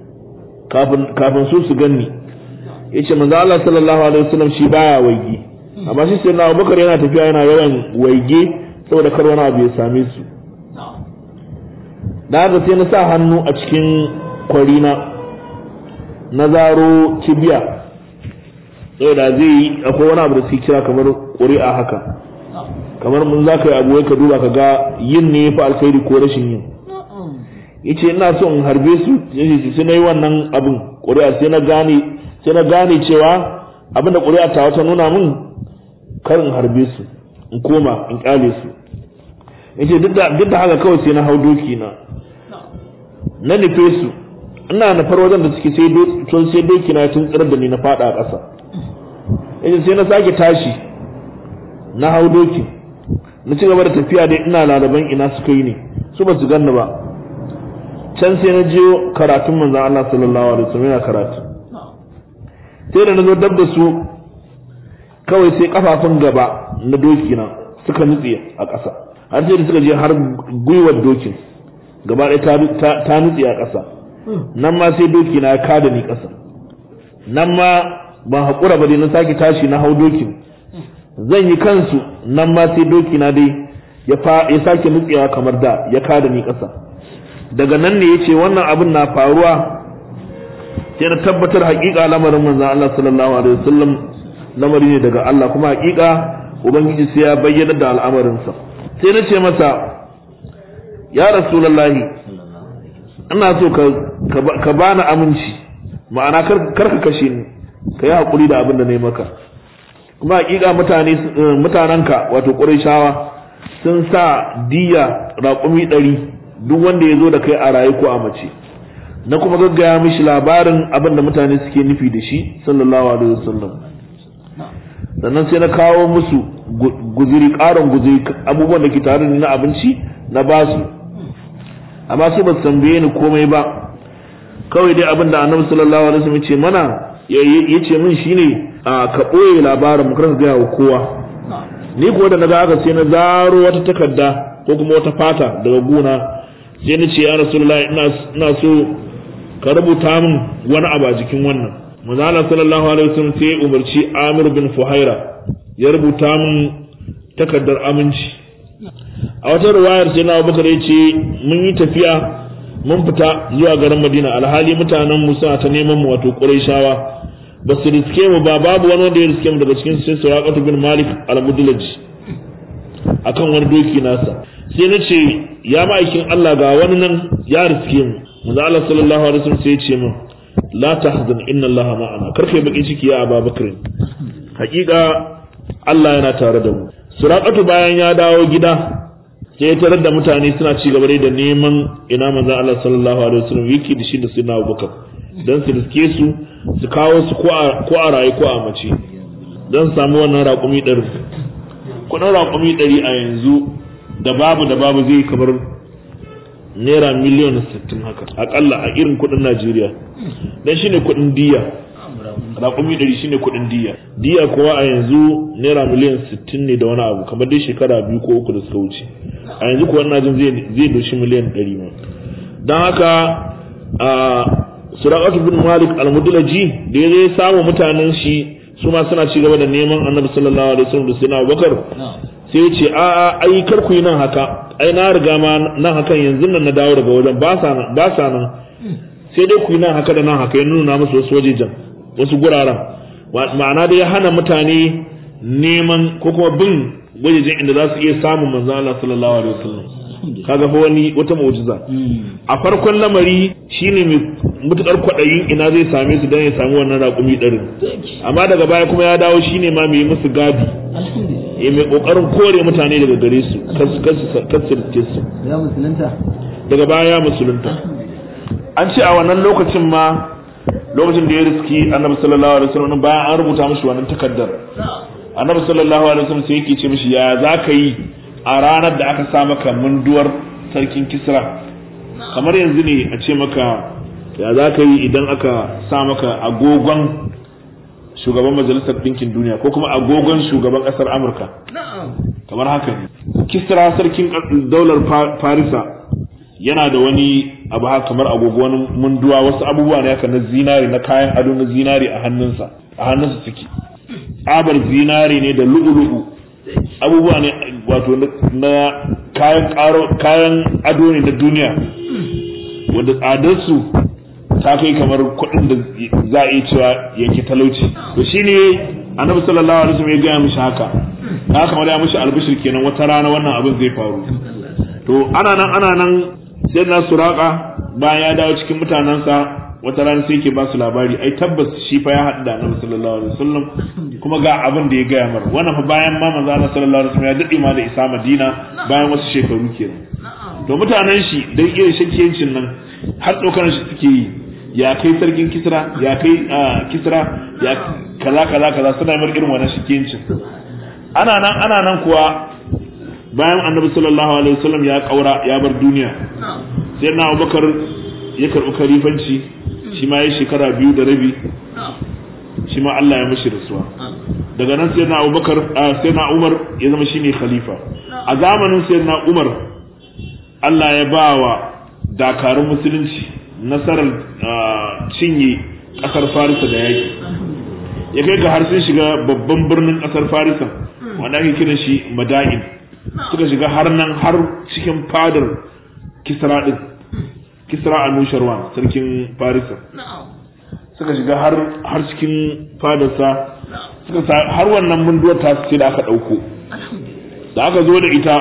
kafin su su ganni yace manzo Allah sallallahu alaihi wasallam shi baya waigi amma shi sai na abubakar yana tafiya yana yawan waige saboda kar wani abu ya same su da haka sai na sa hannu a cikin kwarina na zaro kibiya saboda zai yi akwai wani abu da suke kira kamar ƙuri'a haka kamar mun za ka yi abu ka duba ka ga yin ne fa alkhairi ko rashin yin yace ina so in harbe su yace sai na yi wannan abin ƙuri'a sai na gane sai na gane cewa abin da ƙuri'a ta wata nuna min kar in harbe su in koma in kyale su yace duk da duk da haka kawai sai na hau doki na na nufe su ina nufar wajen da suke sai tun sai doki na tun tsirar da ni na fada a ƙasa yace sai na sake tashi na hau doki na ci gaba da tafiya dai ina lalaban ina suka yi ne su ba su ganni ba can sai na je karatun manzon Allah sallallahu alaihi wasallam yana karatu sai da na zo dab da su kawai sai kafafun gaba na doki na suka nutse a ƙasa har sai da suka je har gwiwar dokin gaba ɗaya ta nutse a ƙasa nan ma sai doki na ya kada ni ƙasa nan ma ban haƙura ba dai na sake tashi na hau dokin zan yi kansu nan ma sai doki na dai ya sake nutsewa kamar da ya kada ni ƙasa daga nan ne ya ce wannan abin na faruwa sai na tabbatar haƙiƙa lamarin manzon Allah sallallahu alaihi wasallam lamari ne daga Allah kuma haƙiƙa ubangiji sai ya bayyana da al'amarinsa sai na ce masa ya rasulullahi ina so ka bani aminci ma'ana kar ka kashe ni ka yi haƙuri da abin da na yi maka kuma haƙiƙa mutane mutanenka wato ƙurayshawa sun sa diya raƙumi ɗari duk wanda ya zo da kai a raye ko a mace na kuma gaggaya mishi labarin abin da mutane suke nufi da shi sallallahu alaihi wasallam sannan sai na kawo musu guziri ƙarin guziri abubuwan da ke tare na abinci na basu amma su ba su tambaye ni komai ba kawai dai abin da annabi sallallahu alaihi wasallam ce mana ya ce min shine a ka ɓoye labarin mu kar ka gaya wa kowa ni kuwa da naga haka sai na zaro wata takarda ko kuma wata fata daga gona sai na ce ya rasulullahi ina so ka rubuta min wani abu a jikin wannan manzala sallallahu alaihi wasallam sai ya umarci Amir bin Fuhaira ya rubuta min takardar aminci a wata riwayar sai na Abubakar ya ce mun yi tafiya mun fita zuwa garin Madina alhali mutanen mu suna ta neman mu wato Qurayshawa ba su riske mu ba babu wani wanda ya riske mu daga cikin sai Suraqatu bin Malik al-Mudlaj akan wani doki nasa sai na ce ya ma'aikin Allah ga wani nan ya riske mu manzo Allah sallallahu alaihi wasallam sai ya ce min la tahzan inna Allah ma'ana karfe baki ciki ya Abu Bakr hakika Allah yana tare da mu Suraqatu bayan ya dawo gida sai ya tarar da mutane suna ci gaba da neman ina manzo Allah sallallahu alaihi wasallam yake da shi da Sayyidina Abu Bakar dan su riske su su kawo su ko a ko a raye ko a mace dan samu wannan raƙumi ɗari kudin raƙumi ɗari a yanzu da babu da babu zai kamar naira miliyan sittin haka akalla a irin kudin najeriya dan shine kudin diya raƙumi ɗari shine kudin diya diya kuwa a yanzu naira miliyan sittin ne da wani abu kamar dai shekara biyu ko uku da suka wuce a yanzu kuwa ina jin zai doshi miliyan ɗari ma don haka a suraqatu bin malik al-mudlaji da ya zai samu mutanen shi su ma suna ci gaba da neman annabi sallallahu alaihi wasallam da sayyidina abubakar sai ya ce a'a ai kar ku yi nan haka ai na riga ma nan hakan yanzu nan na dawo daga wajen ba sa nan ba sa nan sai dai ku yi nan haka da nan haka ya nuna musu wasu wajejen wasu guraren ma'ana dai ya hana mutane neman ko kuma bin wajejen inda za su iya samun manzo Allah sallallahu alaihi wasallam kaga fa wani wata mu'jiza a farkon lamari shine mai mutukar kwadayin ina zai same su dan ya samu wannan raƙumi ɗarin amma daga baya kuma ya dawo shine ma mai musu gadi ya mai kokarin kore mutane daga gare su kasirce su ya musulunta daga baya ya musulunta an ce a wannan lokacin ma lokacin da ya riski annabi sallallahu alaihi wasallam bayan an rubuta mishi wannan takaddar annabi sallallahu alaihi wasallam sai yake ce mishi ya za ka yi a ranar da aka sa maka munduwar sarkin kisra kamar yanzu ne a ce maka ya za ka yi idan aka sa maka agogon shugaban majalisar ɗinkin duniya ko kuma agogon shugaban ƙasar amurka kamar haka ne kisra sarkin daular farisa yana da wani abu haka kamar agogo wani munduwa wasu abubuwa ne haka na zinari na kayan ado na zinari a hannunsa a hannunsa suke tsabar zinari ne da lu'ulu'u abubuwa ne wato na kayan kayan ado ne na duniya wanda tsadarsu ta kai kamar kuɗin da za a iya cewa yanke talauci to shine annabi sallallahu alaihi wasallam ya gaya mishi haka na kamar ya mishi albishir kenan wata rana wannan abin zai faru to ana nan ana nan sai na suraka bayan ya dawo cikin mutanensa wata rana sai ke ba su labari ai tabbas shi fa ya haɗu da annabi sallallahu alaihi wasallam kuma ga abin da ya gaya mar wannan fa bayan ma manzo Allah sallallahu alaihi wasallam ya dade ma da isa Madina bayan wasu shekaru kenan to mutanen shi dan irin shakkiyancin nan har tsokanar shi suke yi ya kai sarkin kisra ya kai kisra ya kaza kaza kaza suna mar irin wannan shakkiyancin ana nan ana nan kuwa bayan annabi sallallahu alaihi wasallam ya kaura ya bar duniya sai na Abubakar ya karɓi kalifanci shi ma ya shekara biyu da rabi shi ma Allah ya mashi rasuwa daga nan sai na Abubakar sai na Umar ya zama shine khalifa a zamanin sai na Umar Allah ya ba wa dakarun musulunci nasarar cinye kasar Farisa da yaki ya kai ga har sun shiga babban birnin kasar Farisa wanda ake kiran shi Madain suka shiga har nan har cikin fadar Kisra din Kisra Anusharwan sarkin Farisa suka shiga har har cikin fadarsa suka har wannan munduwar ta ce da aka dauko da aka zo da ita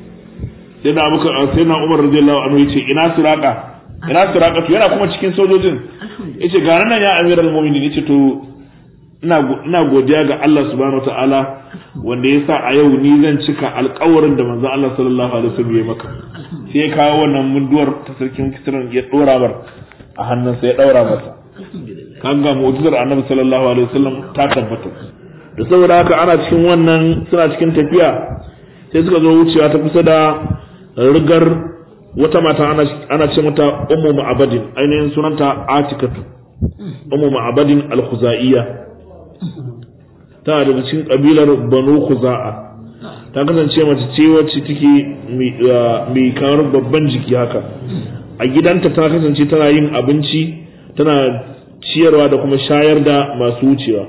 sai na abuka sai na Umar radiyallahu anhu yace ina suraka ina suraka to yana kuma cikin sojojin yace ga nan ya amiral mu'minin yace to ina ina godiya ga Allah subhanahu wataala wanda ya sa a yau ni zan cika alƙawarin da manzon Allah sallallahu alaihi wasallam ya maka sai ya kawo wannan munduwar ta sarkin kisran ya dora bar a hannunsa ya daura masa kan ga mu'jizar annabi sallallahu alaihi wasallam ta tabbata da saboda haka ana cikin wannan suna cikin tafiya sai suka zo wucewa ta kusa da rigar wata mata ana ana ce mata ummu ma'abadin ainihin sunanta atikatu ummu ma'abadin al-khuzaiya ta daga cikin kabilar banu khuza'a ta kasance mace ce wacce take mai kamar babban jiki haka a gidanta ta kasance tana yin abinci tana ciyarwa da kuma shayar da masu wucewa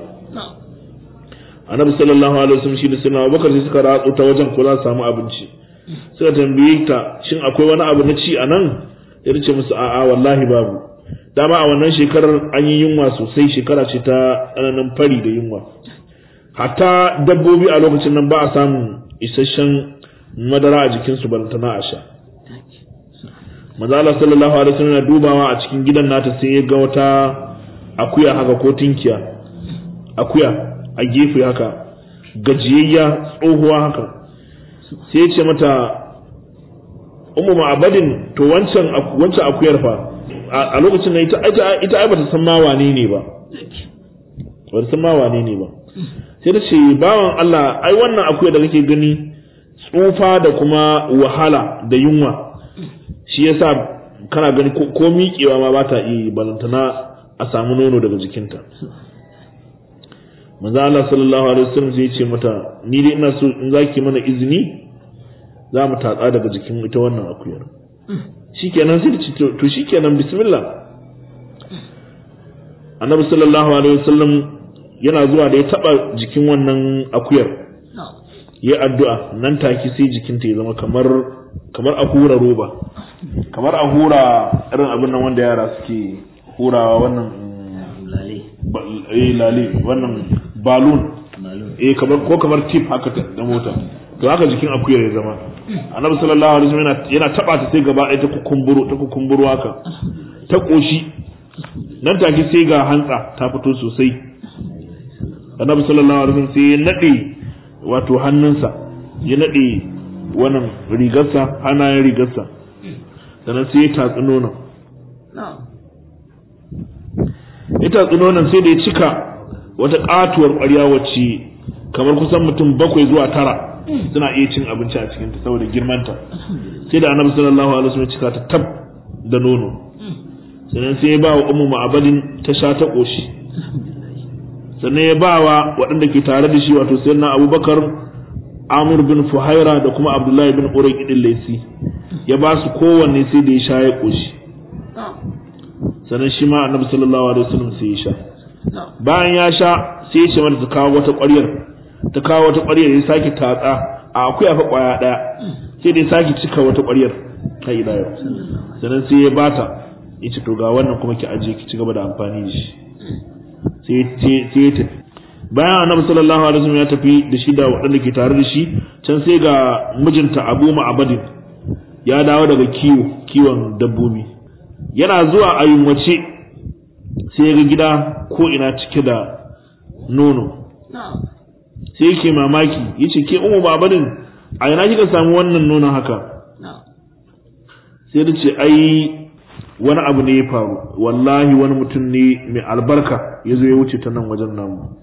annabi sallallahu alaihi wasallam shi da suna abubakar sai suka ratsu ta wajen ko za su samu abinci suka tambaye ta shin akwai wani abu na ci a nan ya ce musu a'a wallahi babu dama a wannan shekarar an yi yunwa sosai shekara ce ta tsananin fari da yunwa hatta dabbobi a lokacin nan ba a samun isasshen madara a jikinsu balantana a sha manzo Allah sallallahu alaihi wasallam yana dubawa a cikin gidan nata sai ya ga wata akuya haka ko tinkiya akuya a gefe haka gajiyayya tsohuwa haka sai ya ce mata ummu ma'abadin to wancan wancan akuyar fa a lokacin nan ita ita ita ai bata san ma wane ne ba bata san ma wane ne ba sai ta ce bawan Allah ai wannan akuya da kake gani tsufa da kuma wahala da yunwa shi yasa kana gani ko miƙewa ma ba ta iya balantana a samu nono daga jikinta manzo Allah sallallahu alaihi wasallam zai ce mata ni dai ina so in zaki mana izini za mu tatsa daga jikin ita wannan akuyar shikenan sai ce to shikenan bismillah annabi sallallahu alaihi wasallam yana zuwa da ya taba jikin wannan akuyar ya addu'a nan take sai jikinta ya zama kamar kamar a hura roba kamar a hura irin abin nan wanda yara suke hurawa wannan eh lale wannan balloon eh kamar ko kamar tip haka da mota to haka jikin akuyar ya zama annabi sallallahu alaihi wasallam yana yana taba ta sai gaba ɗaya ta kukumburo ta kukumburo haka ta koshi nan take sai ga hantsa ta fito sosai annabi sallallahu alaihi wasallam sai ya nade wato hannunsa ya nade wannan rigarsa hannayen rigarsa sannan sai ya tatsi nonon ya tatsi nonon sai da ya cika wata katuwar ƙwarya wacce kamar kusan mutum bakwai zuwa tara suna iya cin abinci a cikinta saboda girmanta sai da annabi sallallahu alaihi wasallam cika ta tab da nono sannan sai ya ba wa ummu ma'abadin ta sha ta koshi sannan ya ba wa waɗanda ke tare da shi wato sayyidina abubakar amur bin fuhaira da kuma abdullahi bin urai idin laisi ya ba su kowanne sai da ya sha ya koshi sannan shi ma annabi sallallahu alaihi wasallam sai ya sha bayan ya sha sai ya ce mata ta kawo wata ƙwaryar ta kawo wata ƙwaryar ya sake tatsa a akuya fa ƙwaya ɗaya sai dai sake cika wata ƙwaryar ta ila yau sannan sai ya bata ya ce to ga wannan kuma ki aje ki ci gaba da amfani da shi sai sai ya tafi bayan annabi sallallahu alaihi wasallam ya tafi da shi da waɗanda ke tare da shi can sai ga mijinta Abu Ma'abadin ya dawo daga kiwo kiwon dabbobi yana zuwa a yunwace sai ya ga gida ko ina cike da nono sai yake mamaki yace ke umu babadin a ina kika samu wannan nonon haka sai da ce ai wani abu ne ya faru wallahi wani mutum ne mai albarka ya zo ya wuce ta nan wajen namu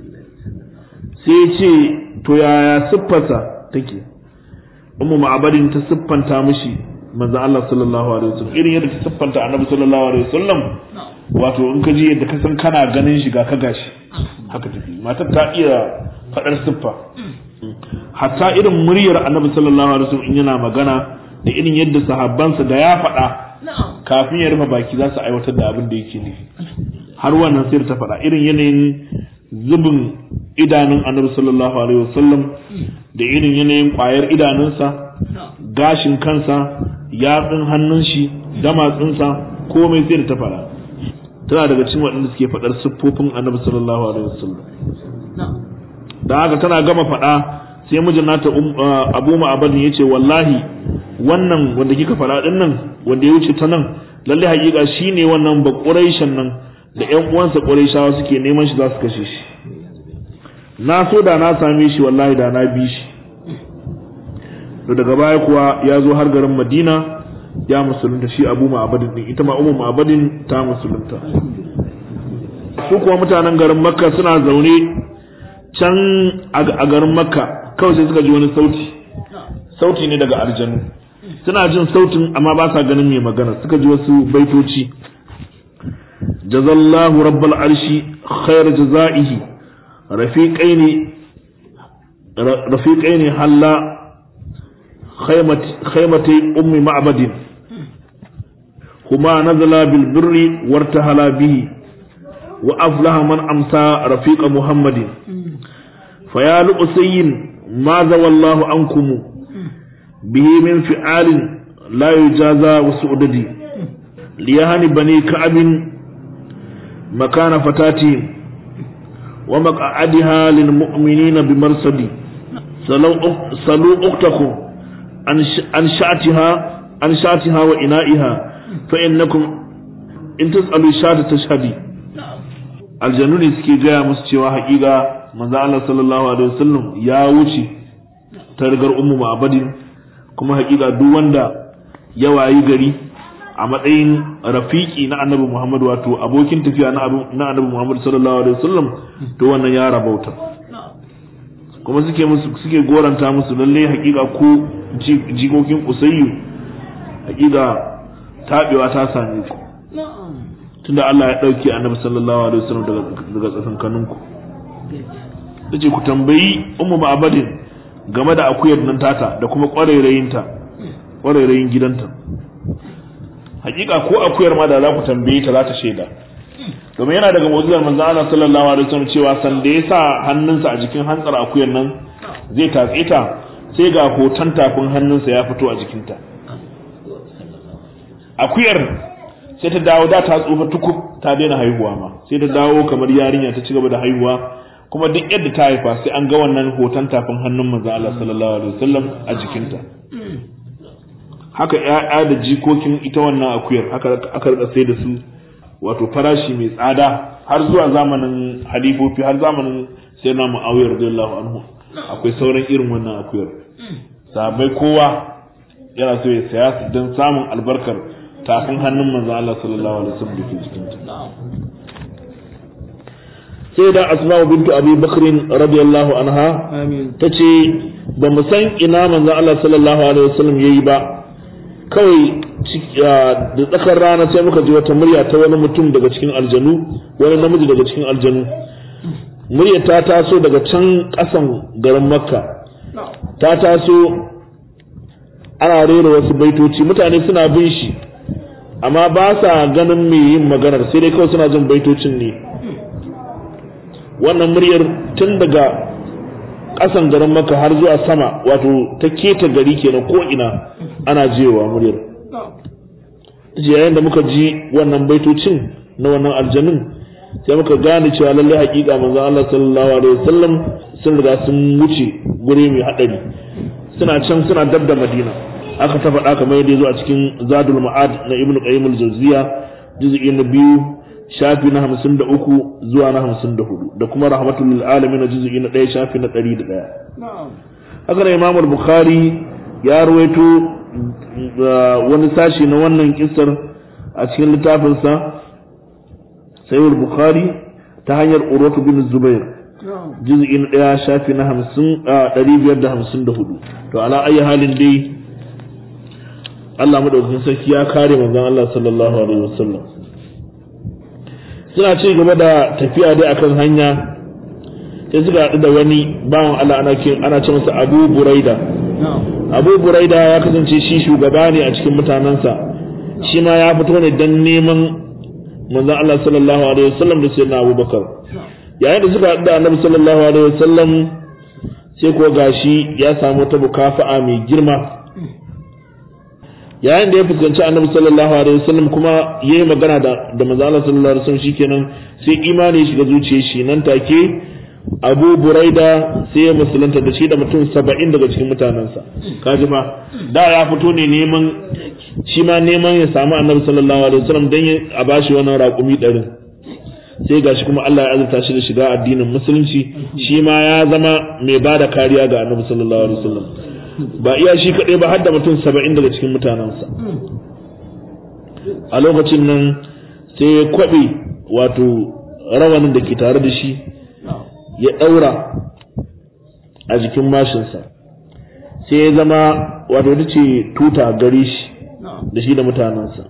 sai ya ce to yaya siffarsa take ummu ma'abadin ta siffanta mishi manzo Allah sallallahu alaihi wasallam irin yadda ta siffanta annabi sallallahu alaihi wasallam wato in ka ji yadda ka san kana ganin shi ga ka gashi haka tafi matar ta iya faɗar siffa hatta irin muryar annabi sallallahu alaihi wasallam in yana magana da irin yadda sahabbansa da ya faɗa kafin ya rufe baki za su aiwatar da abin da yake nufi har wannan sai ta faɗa irin yanayin zubin idanun annabi sallallahu alaihi wasallam da irin yanayin ƙwayar idanunsa gashin kansa yatsun hannun shi damatsinsa komai sai da ta faɗa tana daga cikin waɗanda suke faɗar siffofin annabi sallallahu alaihi wasallam da haka tana gama faɗa sai mijin nata abu ma'abadin ya ce wallahi wannan wanda kika faɗa ɗin nan wanda ya wuce ta nan lalle haƙiƙa shi ne wannan ba ƙuraishan nan da ƴan uwansa ƙuraishawa suke neman shi za su kashe shi na so da na same shi wallahi da na bi shi to daga baya kuwa ya zo har garin madina ya musulunta shi abu ma'abadin din ita ma umu ma'abadin ta musulunta su kuwa mutanen garin makka suna zaune can a garin makka kawai sai suka ji wani sauti sauti ne daga aljanu suna jin sautin amma ba sa ganin mai magana suka ji wasu baitoci jazallahu rabbal arshi khair jazaihi rafiqaini rafiqaini halla khaymati ummi ma'badin huma nazala bil birri wartahala bihi wa aflaha man amsa rafiqa muhammadin فيا لؤسي ماذا والله عنكم به من فعال لا يجازى وسؤددي ليهني بني كعب مكان فتاتي ومقعدها للمؤمنين بمرصدي سلوا أختكم عن شاتها عن شاتها وإنائها فإنكم إن تسألوا شات تشهدي الجنون سكي جاء مسجوا حقيقة manzo Allah sallallahu alaihi wasallam ya wuce ta rigar ummu ma'abadin kuma hakika duk wanda ya wayi gari a matsayin rafiki na annabi Muhammad wato abokin tafiya na annabi Muhammad sallallahu alaihi wasallam to wannan ya rabauta kuma suke musu suke goranta musu lalle hakika ko jikokin usayyu hakika tabewa ta same ku tunda Allah ya dauke annabi sallallahu alaihi wasallam daga daga tsakankaninku ce ku tambayi ummu ma'abadin game da akuyar nan tata da kuma ƙwarairayinta ƙwarairayin gidanta hakika ko akuyar ma da za ku tambaye ta za ta shaida domin yana daga mu'jizar manzo Allah sallallahu alaihi wasallam cewa san da ya sa hannunsa a jikin hantsar akuyar nan zai tatse ta sai ga hoton tafin hannunsa ya fito a jikinta akuyar sai ta dawo da ta tsufa tukub ta daina haihuwa ma sai ta dawo kamar yarinya ta ci gaba da haihuwa kuma duk yadda ta haifa sai an ga wannan hoton tafin hannun manzo Allah sallallahu alaihi wasallam a jikinta haka ƴaƴa da jikokin ita wannan akuyar haka aka rika sai da su wato farashi mai tsada har zuwa zamanin halifofi har zamanin sayyidina Muawiya radiyallahu anhu akwai sauran irin wannan akuyar sahabbai kowa yana so ya saya su don samun albarkar tafin hannun manzo Allah sallallahu alaihi wasallam da ke jikinta sai da asma'u bintu abi bakrin radiyallahu anha ta ce ba mu san ina manzon Allah sallallahu alaihi wasallam yayi ba kawai da tsakar rana sai muka ji wata murya ta wani mutum daga cikin aljanu wani namiji daga cikin aljanu murya ta taso daga can ƙasan garin makka ta taso ana rera wasu baitoci mutane suna bin shi amma ba sa ganin mai yin maganar sai dai kawai suna jin baitocin ne wannan muryar tun daga ƙasan garin maka har zuwa sama wato ta keta gari kenan ko ina ana jewa muryar yayin da muka ji wannan baitocin na wannan aljanun sai muka gane cewa lallai hakika manzon Allah sallallahu alaihi wasallam sun riga sun wuce guri mai hadari suna can suna dab da Madina aka ta faɗa kamar yadda zo a cikin Zadul Ma'ad na Ibn Qayyim al-Jawziyya juz'i na biyu shafi na hamsin da uku zuwa na hamsin da hudu da kuma rahmatul lil alamin na juz'i na ɗaya shafi na ɗari da ɗaya haka da Imam Bukhari ya ruwaito wani sashi na wannan kissar a cikin littafinsa sayyid bukhari ta hanyar urwatu bin zubair juz'i na daya shafi na hamsin a ɗari biyar da hamsin da hudu to ala ayi halin dai Allah madaukakin sarki ya kare manzon Allah sallallahu alaihi wasallam suna ci gaba da tafiya dai akan hanya sai suka haɗu da wani bawan Allah ana ana ce masa Abu Buraida Abu Buraida ya kasance shi shugaba ne a cikin mutanensa shi ma ya fito ne don neman manzon Allah sallallahu alaihi wasallam da sayyidina Abu Bakar yayin da suka haɗu da Annabi sallallahu alaihi wasallam sai ko gashi ya samu ta bukafa'a mai girma yayin da ya fuskanci Annabi sallallahu alaihi wasallam kuma yayi magana da da manzon Allah sallallahu alaihi wasallam shikenan sai imani ya shiga zuciyar shi nan take Abu Buraida sai ya musulunta da shi da mutum saba'in daga cikin mutanensa kaji fa da ya fito ne neman shi ma neman ya samu annabi sallallahu alaihi wasallam dan a bashi wannan raƙumi ɗarin sai gashi kuma Allah ya azurta shi da shiga addinin musulunci shi ma ya zama mai ba da kariya ga annabi sallallahu alaihi wasallam ba iya shi kaɗai ba har da mutum saba'in daga cikin mutanensa a lokacin nan sai ya kwaɓe wato rawanin da ke tare da shi ya ɗaura a jikin mashinsa sai ya zama wato ita ce tuta gare shi da shi da mutanensa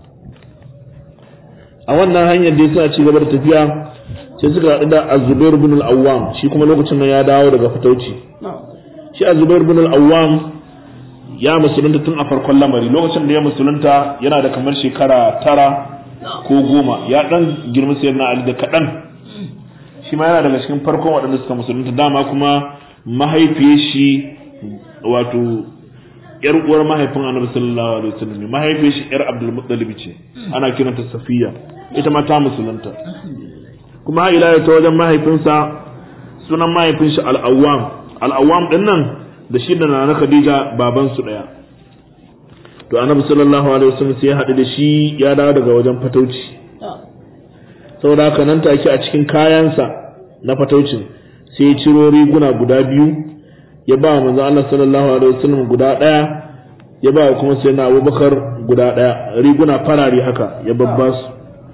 a wannan hanyar da suna ci gaba da tafiya sai suka haɗu da azubair bin al-awwam shi kuma lokacin nan ya dawo daga fitauci shi azubair bin al-awwam ya musulunta tun a farkon lamari lokacin da ya musulunta yana da kamar shekara tara ko goma ya ɗan girma sayar na ali da kaɗan shi ma yana daga cikin farkon waɗanda suka musulunta dama kuma mahaifiyar shi wato yar uwar mahaifin annabi sallallahu alaihi wasallam mahaifiyar shi yar abdul muttalib ce ana kiranta safiya ita ma ta musulunta kuma ila ta wajen mahaifinsa sunan mahaifin shi al-awwam al-awwam din nan da shi da nana khadija baban su daya to annabi sallallahu alaihi wasallam sai ya haɗu da shi ya dawo daga wajen fatauci saboda haka nan take a cikin kayansa na fataucin sai ya ciro riguna guda biyu ya ba manzo Allah sallallahu alaihi wasallam guda daya ya ba kuma sai na Abubakar guda daya riguna farare haka ya babba su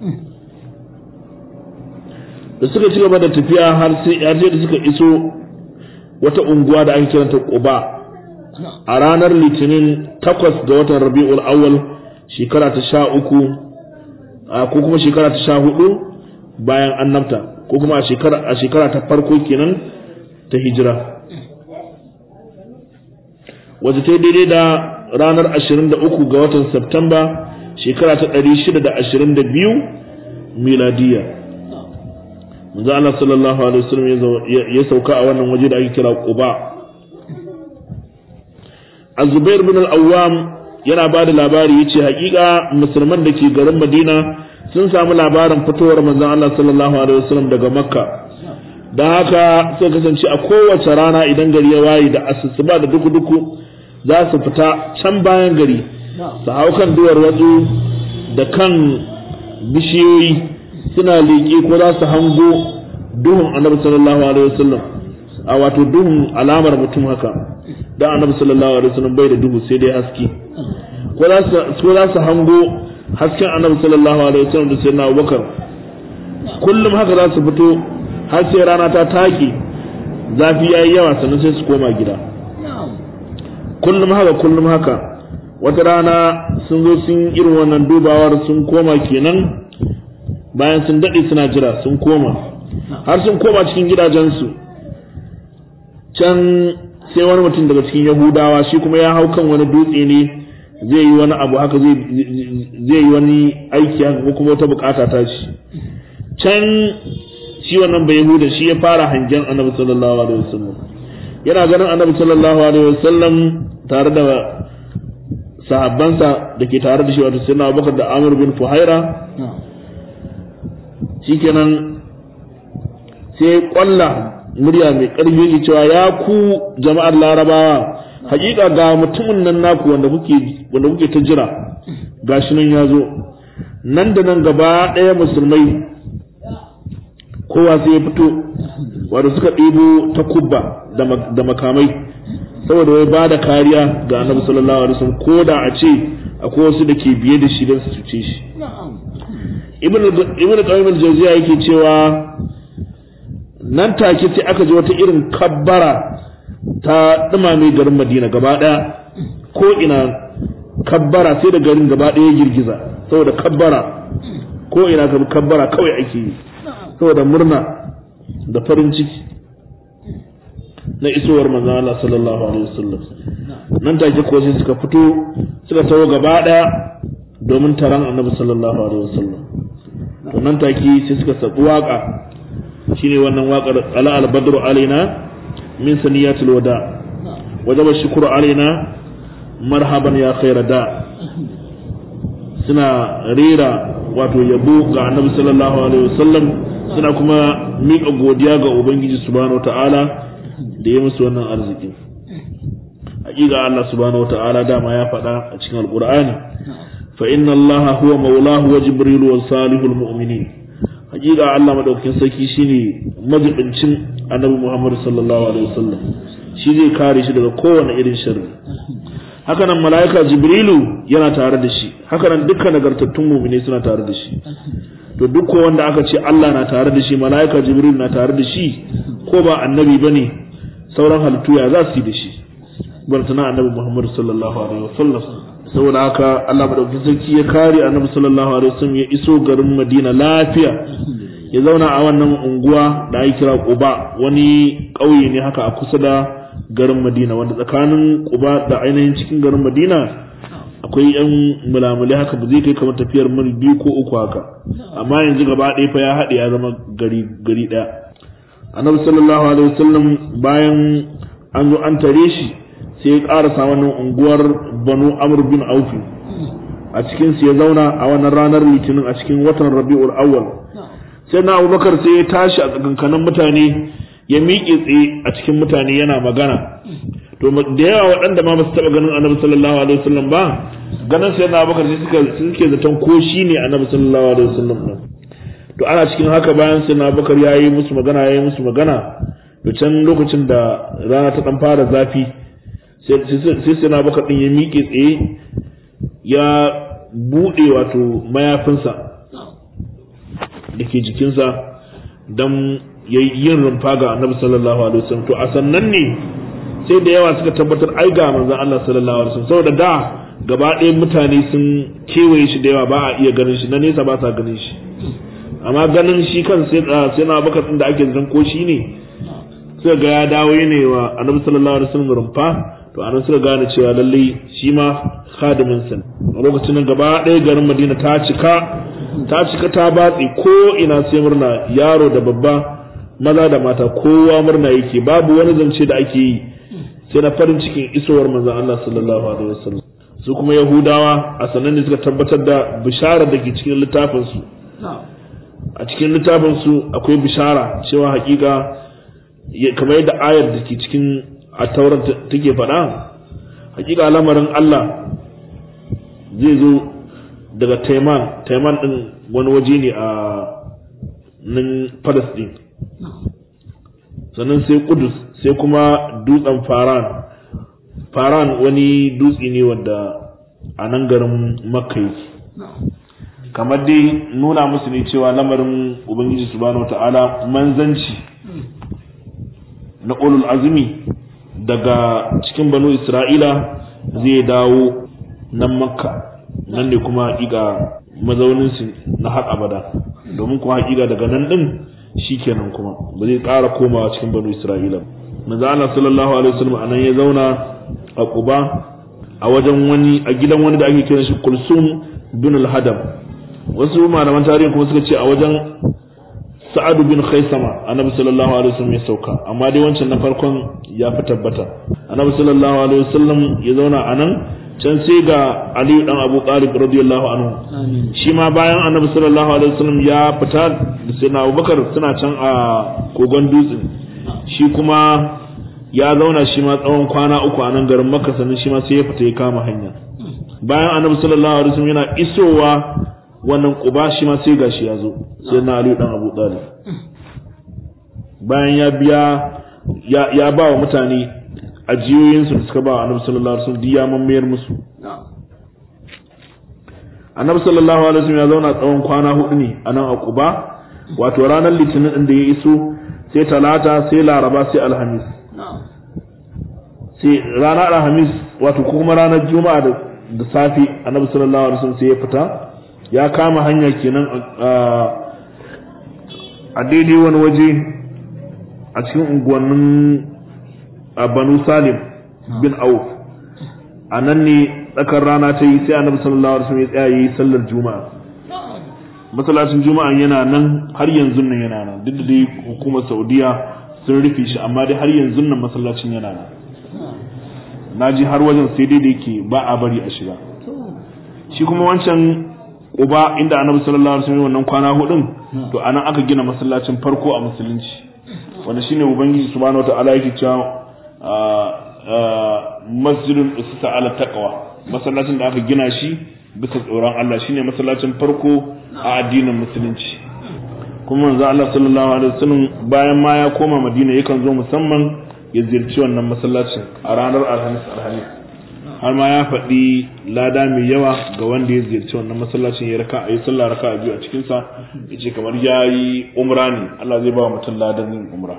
da suka ci gaba da tafiya har sai har sai da suka iso wata unguwa da ake kiranta Quba a ranar Litinin takwas ga watan Rabiul Awwal shekara ta sha uku ko kuma shekara ta sha hudu bayan annabta ko kuma a shekara a shekara ta farko kenan ta hijira wata ta daidai da ranar 23 ga watan Septamba shekara ta 622 miladiya manzo Allah sallallahu alaihi wasallam ya sauka a wannan waje da ake kira Quba Az-Zubair bin al-Awwam yana ba da labari yace hakika musulman da ke garin Madina sun samu labarin fitowar manzon Allah sallallahu alaihi wasallam daga Makka da haka sai kasance a kowace rana idan gari ya waye da asusuba da duku-duku za su fita can bayan gari su hau kan duwar watsu da kan bishiyoyi suna leƙe ko za su hango duhun annabi sallallahu alaihi wasallam a wato duhun alamar mutum haka dan annabi sallallahu alaihi wasallam bai da duhu sai dai haske ko za su hango hasken annabi sallallahu alaihi wasallam da sayyidina Abubakar kullum haka za su fito har sai rana ta take zafi yayi yawa sannan sai su koma gida kullum haka kullum haka wata rana sun zo sun irin wannan dubawar sun koma kenan bayan sun daɗe suna jira sun koma har sun koma cikin gidajensu can sai wani mutum daga cikin yahudawa shi kuma ya hau kan wani dutse ne zai yi wani abu haka zai yi wani aiki haka ko kuma wata bukata ta shi can shi wannan bai yahuda shi ya fara hangen annabi sallallahu alaihi wasallam yana ganin annabi sallallahu alaihi wasallam tare da sahabbansa da ke tare da shi wato sayyidina Abubakar da Amr bin Fuhaira shikenan sai kwalla murya mai ƙarfi yake cewa ya ku jama'ar larabawa hakika ga mutumin nan naku wanda kuke wanda kuke ta jira gashi nan ya zo nan da nan gaba ɗaya musulmai kowa sai ya fito wanda suka ɗebo ta kubba da makamai saboda wai ba da kariya ga annabi sallallahu alaihi wasallam ko da a ce akwai wasu da ke biye da shi don su cuce shi ibn qayyim al-jawziya yake cewa nan take sai aka ji wata irin kabbara ta dumame garin Madina gaba daya ko ina kabbara sai da garin gaba daya girgiza saboda kabbara ko ina ga kabbara kawai ake yi saboda murna da farin ciki na isowar manzon Allah sallallahu alaihi wasallam nan take ko sai suka fito suka tawo gaba daya domin taron annabi sallallahu alaihi wasallam to nan take sai suka sabu waka shine wannan waƙar ala al-badru alaina min saniyatil wada wajaba shukru alaina marhaban ya khaira da suna rera wato yabo ga annabi sallallahu alaihi wasallam suna kuma miƙa godiya ga ubangiji subhanahu ta'ala da ya musu wannan arziki hakika Allah subhanahu ta'ala dama ya faɗa a cikin alqur'ani fa inna allaha huwa maulahu wa jibril wa salihul mu'minin hakika Allah madaukakin sarki shine majibincin annabi Muhammad sallallahu alaihi wasallam shi zai kare shi daga kowane irin sharri haka nan mala'ika jibrilu yana tare da shi haka nan dukkan nagartattun mu'mini suna tare da shi to duk wanda aka ce Allah na tare da shi mala'ika jibril na tare da shi ko ba annabi bane sauran halittu ya za su yi da shi bartana annabi Muhammad sallallahu alaihi wasallam saboda haka Allah madaukakin sarki ya kare annabi sallallahu alaihi wasallam ya iso garin Madina lafiya ya zauna a wannan unguwa da ake kira Quba wani ƙauye ne haka a kusa da garin Madina wanda tsakanin Quba da ainihin cikin garin Madina akwai yan mulamulai haka ba zai kai kamar tafiyar mil biyu ko uku haka amma yanzu gaba ɗaya fa ya haɗe ya zama gari gari ɗaya annabi sallallahu alaihi wasallam bayan an zo an tare shi sai ya ƙarasa wannan unguwar banu amr bin aufi a cikin su ya zauna a wannan ranar litinin a cikin watan rabi'ul awwal sai na abubakar sai ya tashi a tsakankanin mutane ya miƙe tsaye a cikin mutane yana magana to da yawa waɗanda ma ba su taɓa ganin annabi sallallahu alaihi wasallam ba ganin sai na abubakar sai suka suke zaton ko shi ne annabi sallallahu alaihi wasallam ɗin to ana cikin haka bayan sai na abubakar ya yi musu magana ya yi musu magana to can lokacin da rana ta ɗan fara zafi sai sai na baka din ya miƙe tsaye ya buɗe wato mayafinsa da ke jikinsa don yin rumfa ga annabi sallallahu alaihi wasallam to a sannan ne sai da yawa suka tabbatar ai ga manzon Allah sallallahu alaihi wasallam saboda da gaba ɗaya mutane sun kewaye shi da yawa ba a iya ganin shi na nesa ba sa ganin shi amma ganin shi kan sai sai na baka da ake zan ko shi ne suka ga ya dawo ne wa annabi sallallahu alaihi wasallam rumfa to anan suka gane cewa lallai shi ma khadimin sa a lokacin nan gaba ɗaya garin Madina ta cika ta cika ta batsi ko ina sai murna yaro da babba maza da mata kowa murna yake babu wani zance da ake yi sai na farin cikin isowar manzon Allah sallallahu alaihi wasallam su kuma Yahudawa a sanan ne suka tabbatar da bishara da ke cikin littafin su a cikin littafin su akwai bishara cewa hakika kamar yadda ayar da ke cikin a tauran take faɗa hakika lamarin Allah zai zo daga Taiman Taiman din wani waje ne a nan Palestine sannan sai Kudus sai kuma dutsen Faran Faran wani dutse ne wanda a nan garin Makka yake kamar dai nuna musu ne cewa lamarin Ubangiji subhanahu ta'ala manzanci na ulul azumi daga cikin banu isra'ila zai dawo nan makka nan ne kuma haƙiƙa mazauninsu na har abada domin kuma haƙiƙa daga nan ɗin shi kenan kuma ba zai ƙara komawa cikin banu isra'ila manzo Allah sallallahu alaihi wasallam anan ya zauna a Quba a wajen wani a gidan wani da ake kiran shi Kulsum bin al-Hadam wasu malaman tarihi kuma suka ce a wajen sa'adu bin khaisama annabi sallallahu alaihi wasallam ya sauka amma dai wancan na farkon ya fi tabbata annabi sallallahu alaihi wasallam ya zauna a nan can sai ga aliyu dan abu talib radiyallahu anhu shi ma bayan annabi sallallahu alaihi wasallam ya fita da sayyidina abubakar suna can a kogon dutse shi kuma ya zauna shi ma tsawon kwana uku a nan garin makka sannan shi ma sai ya fita ya kama hanya bayan annabi sallallahu alaihi wasallam yana isowa wannan quba shi ma sai gashi ya zo sai na aliyu dan abu talib bayan ya biya ya, ya ba wa mutane ajiyoyinsu da suka ba wa annabi sallallahu alaihi wasallam ya mamayar musu annabi sallallahu alaihi wasallam ya zauna tsawon kwana hudu ne a nan a Quba wato ranar litinin din da ya iso sai talata sai laraba sai alhamis sai ranar alhamis wato kuma ranar juma'a da da safi annabi sallallahu alaihi wasallam sai ya fita ya kama hanya kenan a daidai wani waje a cikin unguwannin a banu salim bin auf a nan ne tsakar rana ta yi sai annabi sallallahu alaihi wasallam ya tsaya yi sallar juma'a masallacin juma'a yana nan har yanzu nan yana nan duk da dai hukumar saudiya sun rufe shi amma dai har yanzu nan masallacin yana nan na ji har wajen sai dai da yake ba a bari a shiga shi kuma wancan uba inda annabi sallallahu alaihi wasallam wannan kwana hudun to anan aka gina masallacin farko a musulunci wanda shine ubangiji subhanahu wataala yake cewa masjidun usita ala taqwa masallacin da aka gina shi bisa tsoron Allah shine masallacin farko a addinin musulunci kuma manzo Allah sallallahu alaihi wasallam bayan ma ya koma Madina yakan zo musamman ya ziyarci wannan masallacin a ranar Alhamis Alhamis har ma ya faɗi lada mai yawa ga wanda ya ziyarci wannan masallacin ya raka a yi sallah raka biyu a cikinsa ya ce kamar ya yi umra ne Allah zai ba wa mutum ladan yin umra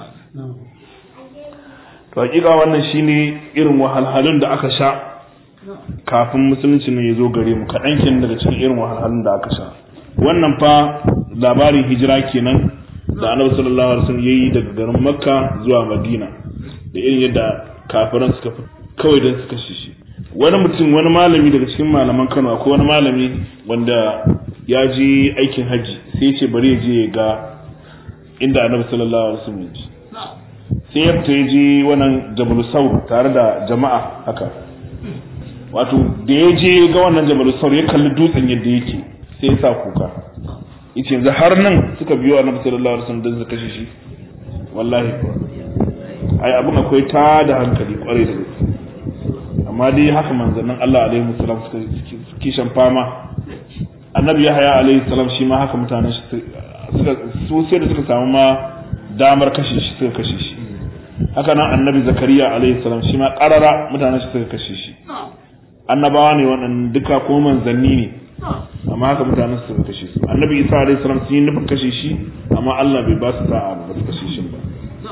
to hakika wannan shine irin wahalhalun da aka sha kafin musulunci ne ya zo gare mu kaɗan kenan daga cikin irin wahalhalun da aka sha wannan fa labarin hijira kenan da annabi sallallahu alaihi wasallam yayi daga garin makka zuwa madina da irin yadda kafiran suka fi kawai don suka shi wani mutum wani malami daga cikin malaman kano akwai wani malami wanda ya je aikin hajji sai ce bari ya je ya ga inda annabi sallallahu alaihi wasallam ya sai ya fita ya je wannan jabal saur tare da jama'a haka wato da ya je ga wannan jabal saur ya kalli dutsen yadda yake sai ya sa kuka yace yanzu har nan suka biyo annabi sallallahu alaihi wasallam don su kashe shi wallahi ai abin akwai ta da hankali kwarai da gaske amma dai haka manzannin Allah alaihi wasallam suka suke shan fama annabi Yahaya alaihi salam shi ma haka mutanen shi suka su sai da suka samu ma damar kashe shi suka kashe shi haka nan annabi Zakariya alaihi salam shi ma karara mutanen shi suka kashe shi annabawa ne waɗannan duka ko manzanni ne amma haka mutanen su suka kashe su annabi Isa alaihi salam sun yi nufin kashe shi amma Allah bai ba su sa'a ba su kashe shi ba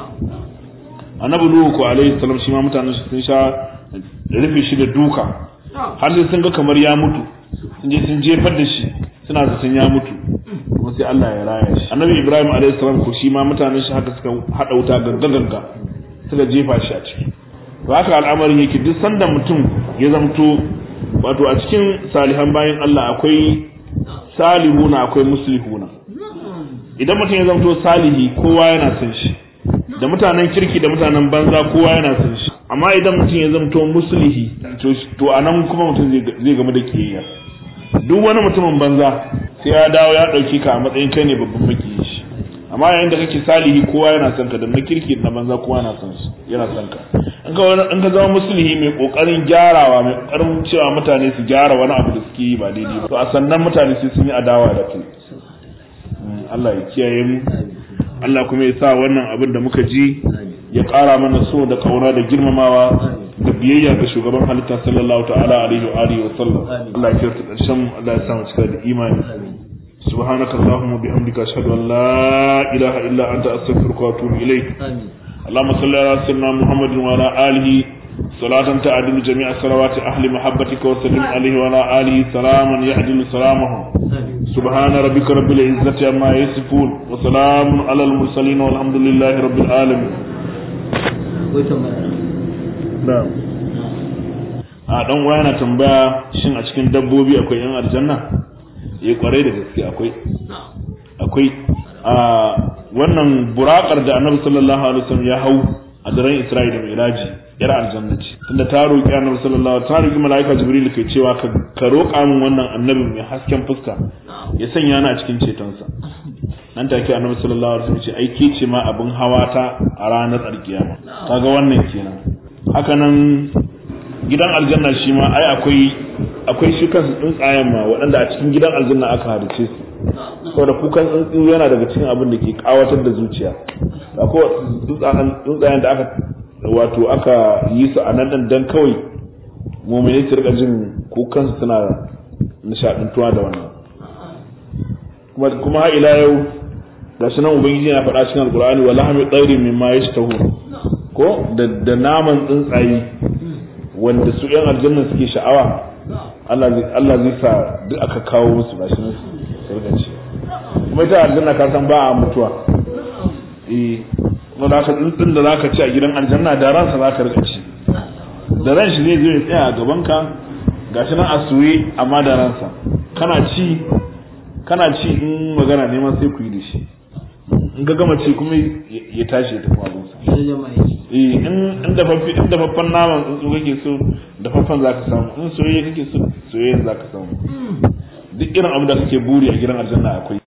annabi nuhu ko alaihi salam shi ma mutanen shi sun sha rufe shi da duka har sai sun ga kamar ya mutu sun je sun jefar da shi suna zaton ya mutu kuma sai Allah ya raya shi annabi ibrahim alaihi salam ko shi ma mutanen shi haka suka hada wuta ganga ganga suka jefa shi a ciki to haka al'amarin yake duk sanda mutum ya zamto wato a cikin salihan bayan Allah akwai salihuna akwai muslihuna idan mutum ya zamto salihi kowa yana son shi da mutanen kirki da mutanen banza kowa yana son shi amma idan mutum ya zamto muslihi to a nan kuma mutum zai gamu da kiyayya duk wani mutumin banza sai ya dawo ya ɗauki ka a matsayin kai ne babban makiyi shi amma yayin da kake salihi kowa yana son ka da na kirki da na banza kowa yana son shi yana son ka in ka in ka zama muslihi mai kokarin gyarawa mai kokarin cewa mutane su gyara wani abu da suke yi ba daidai ba to a sannan mutane sai sun yi adawa da kai Allah ya kiyaye mu Allah kuma ya sa wannan abin da muka ji ya ƙara mana so da ƙauna da girmamawa da biyayya ga shugaban halitta sallallahu ta'ala alaihi wa alihi wa sallam Allah ya kirta ƙarshen Allah ya sa mu cika da imani subhanaka allahumma bihamdika ashhadu an la ilaha illa anta astaghfiruka wa atubu ilaik اللهم صل على سيدنا محمد وعلى آله صلاة تعدل جميع صلوات أهل محبتك وسلم عليه وعلى آله سلاما يعدل سلامهم سبحان ربك رب العزة عما يصفون وسلام على المرسلين والحمد لله رب العالمين نعم a dan uwa yana tambaya shin a cikin dabbobi akwai yan aljanna eh kwarai da gaske akwai akwai a wannan burakar da annabi sallallahu alaihi wasallam ya hau a daren Isra'i da Miraji yar aljanna ce tunda ta roki annabi sallallahu alaihi ta roki malaika Jibril kai cewa ka ka roƙa min wannan annabin mai hasken fuska ya sanya ni a cikin cetonsa nan take annabi sallallahu alaihi wasallam ce ai ke ce ma abin hawa ta a ranar alkiyama kaga wannan kenan haka nan gidan aljanna shi ma ai akwai akwai shi kansu tsuntsayen ma waɗanda a cikin gidan aljanna aka halice su saboda kukan tsuntsu yana daga cikin abin da ke kawatar da zuciya akwai tsuntsayen da aka wato aka yi su a nan dan kawai mumini su rika jin kukan su suna nishadantuwa da wannan kuma kuma har ila yau gashi nan ubangiji yana faɗa cikin alqur'ani wa lahmi tsairin mimma yashtahu ko da da naman tsuntsaye wanda su yan aljanna suke sha'awa Allah zai Allah zai sa duk aka kawo musu gashi nan su rika ci kuma ita aljanna ka san ba a mutuwa eh kuma da ka tsuntsun da zaka ci a gidan aljanna da ransa zaka rika ci da ran shi zai zo ya tsaya a gaban ka gashi nan a suye amma da ransa kana ci kana ci in magana neman sai ku yi da shi in ga gama ci kuma ya tashi ya tafi abinsa eh in in dafaffe in dafaffen naman tsuntsu kake so dafaffen zaka samu in soyayya kake so soyayya zaka samu duk irin abu da kake buri a gidan aljanna akwai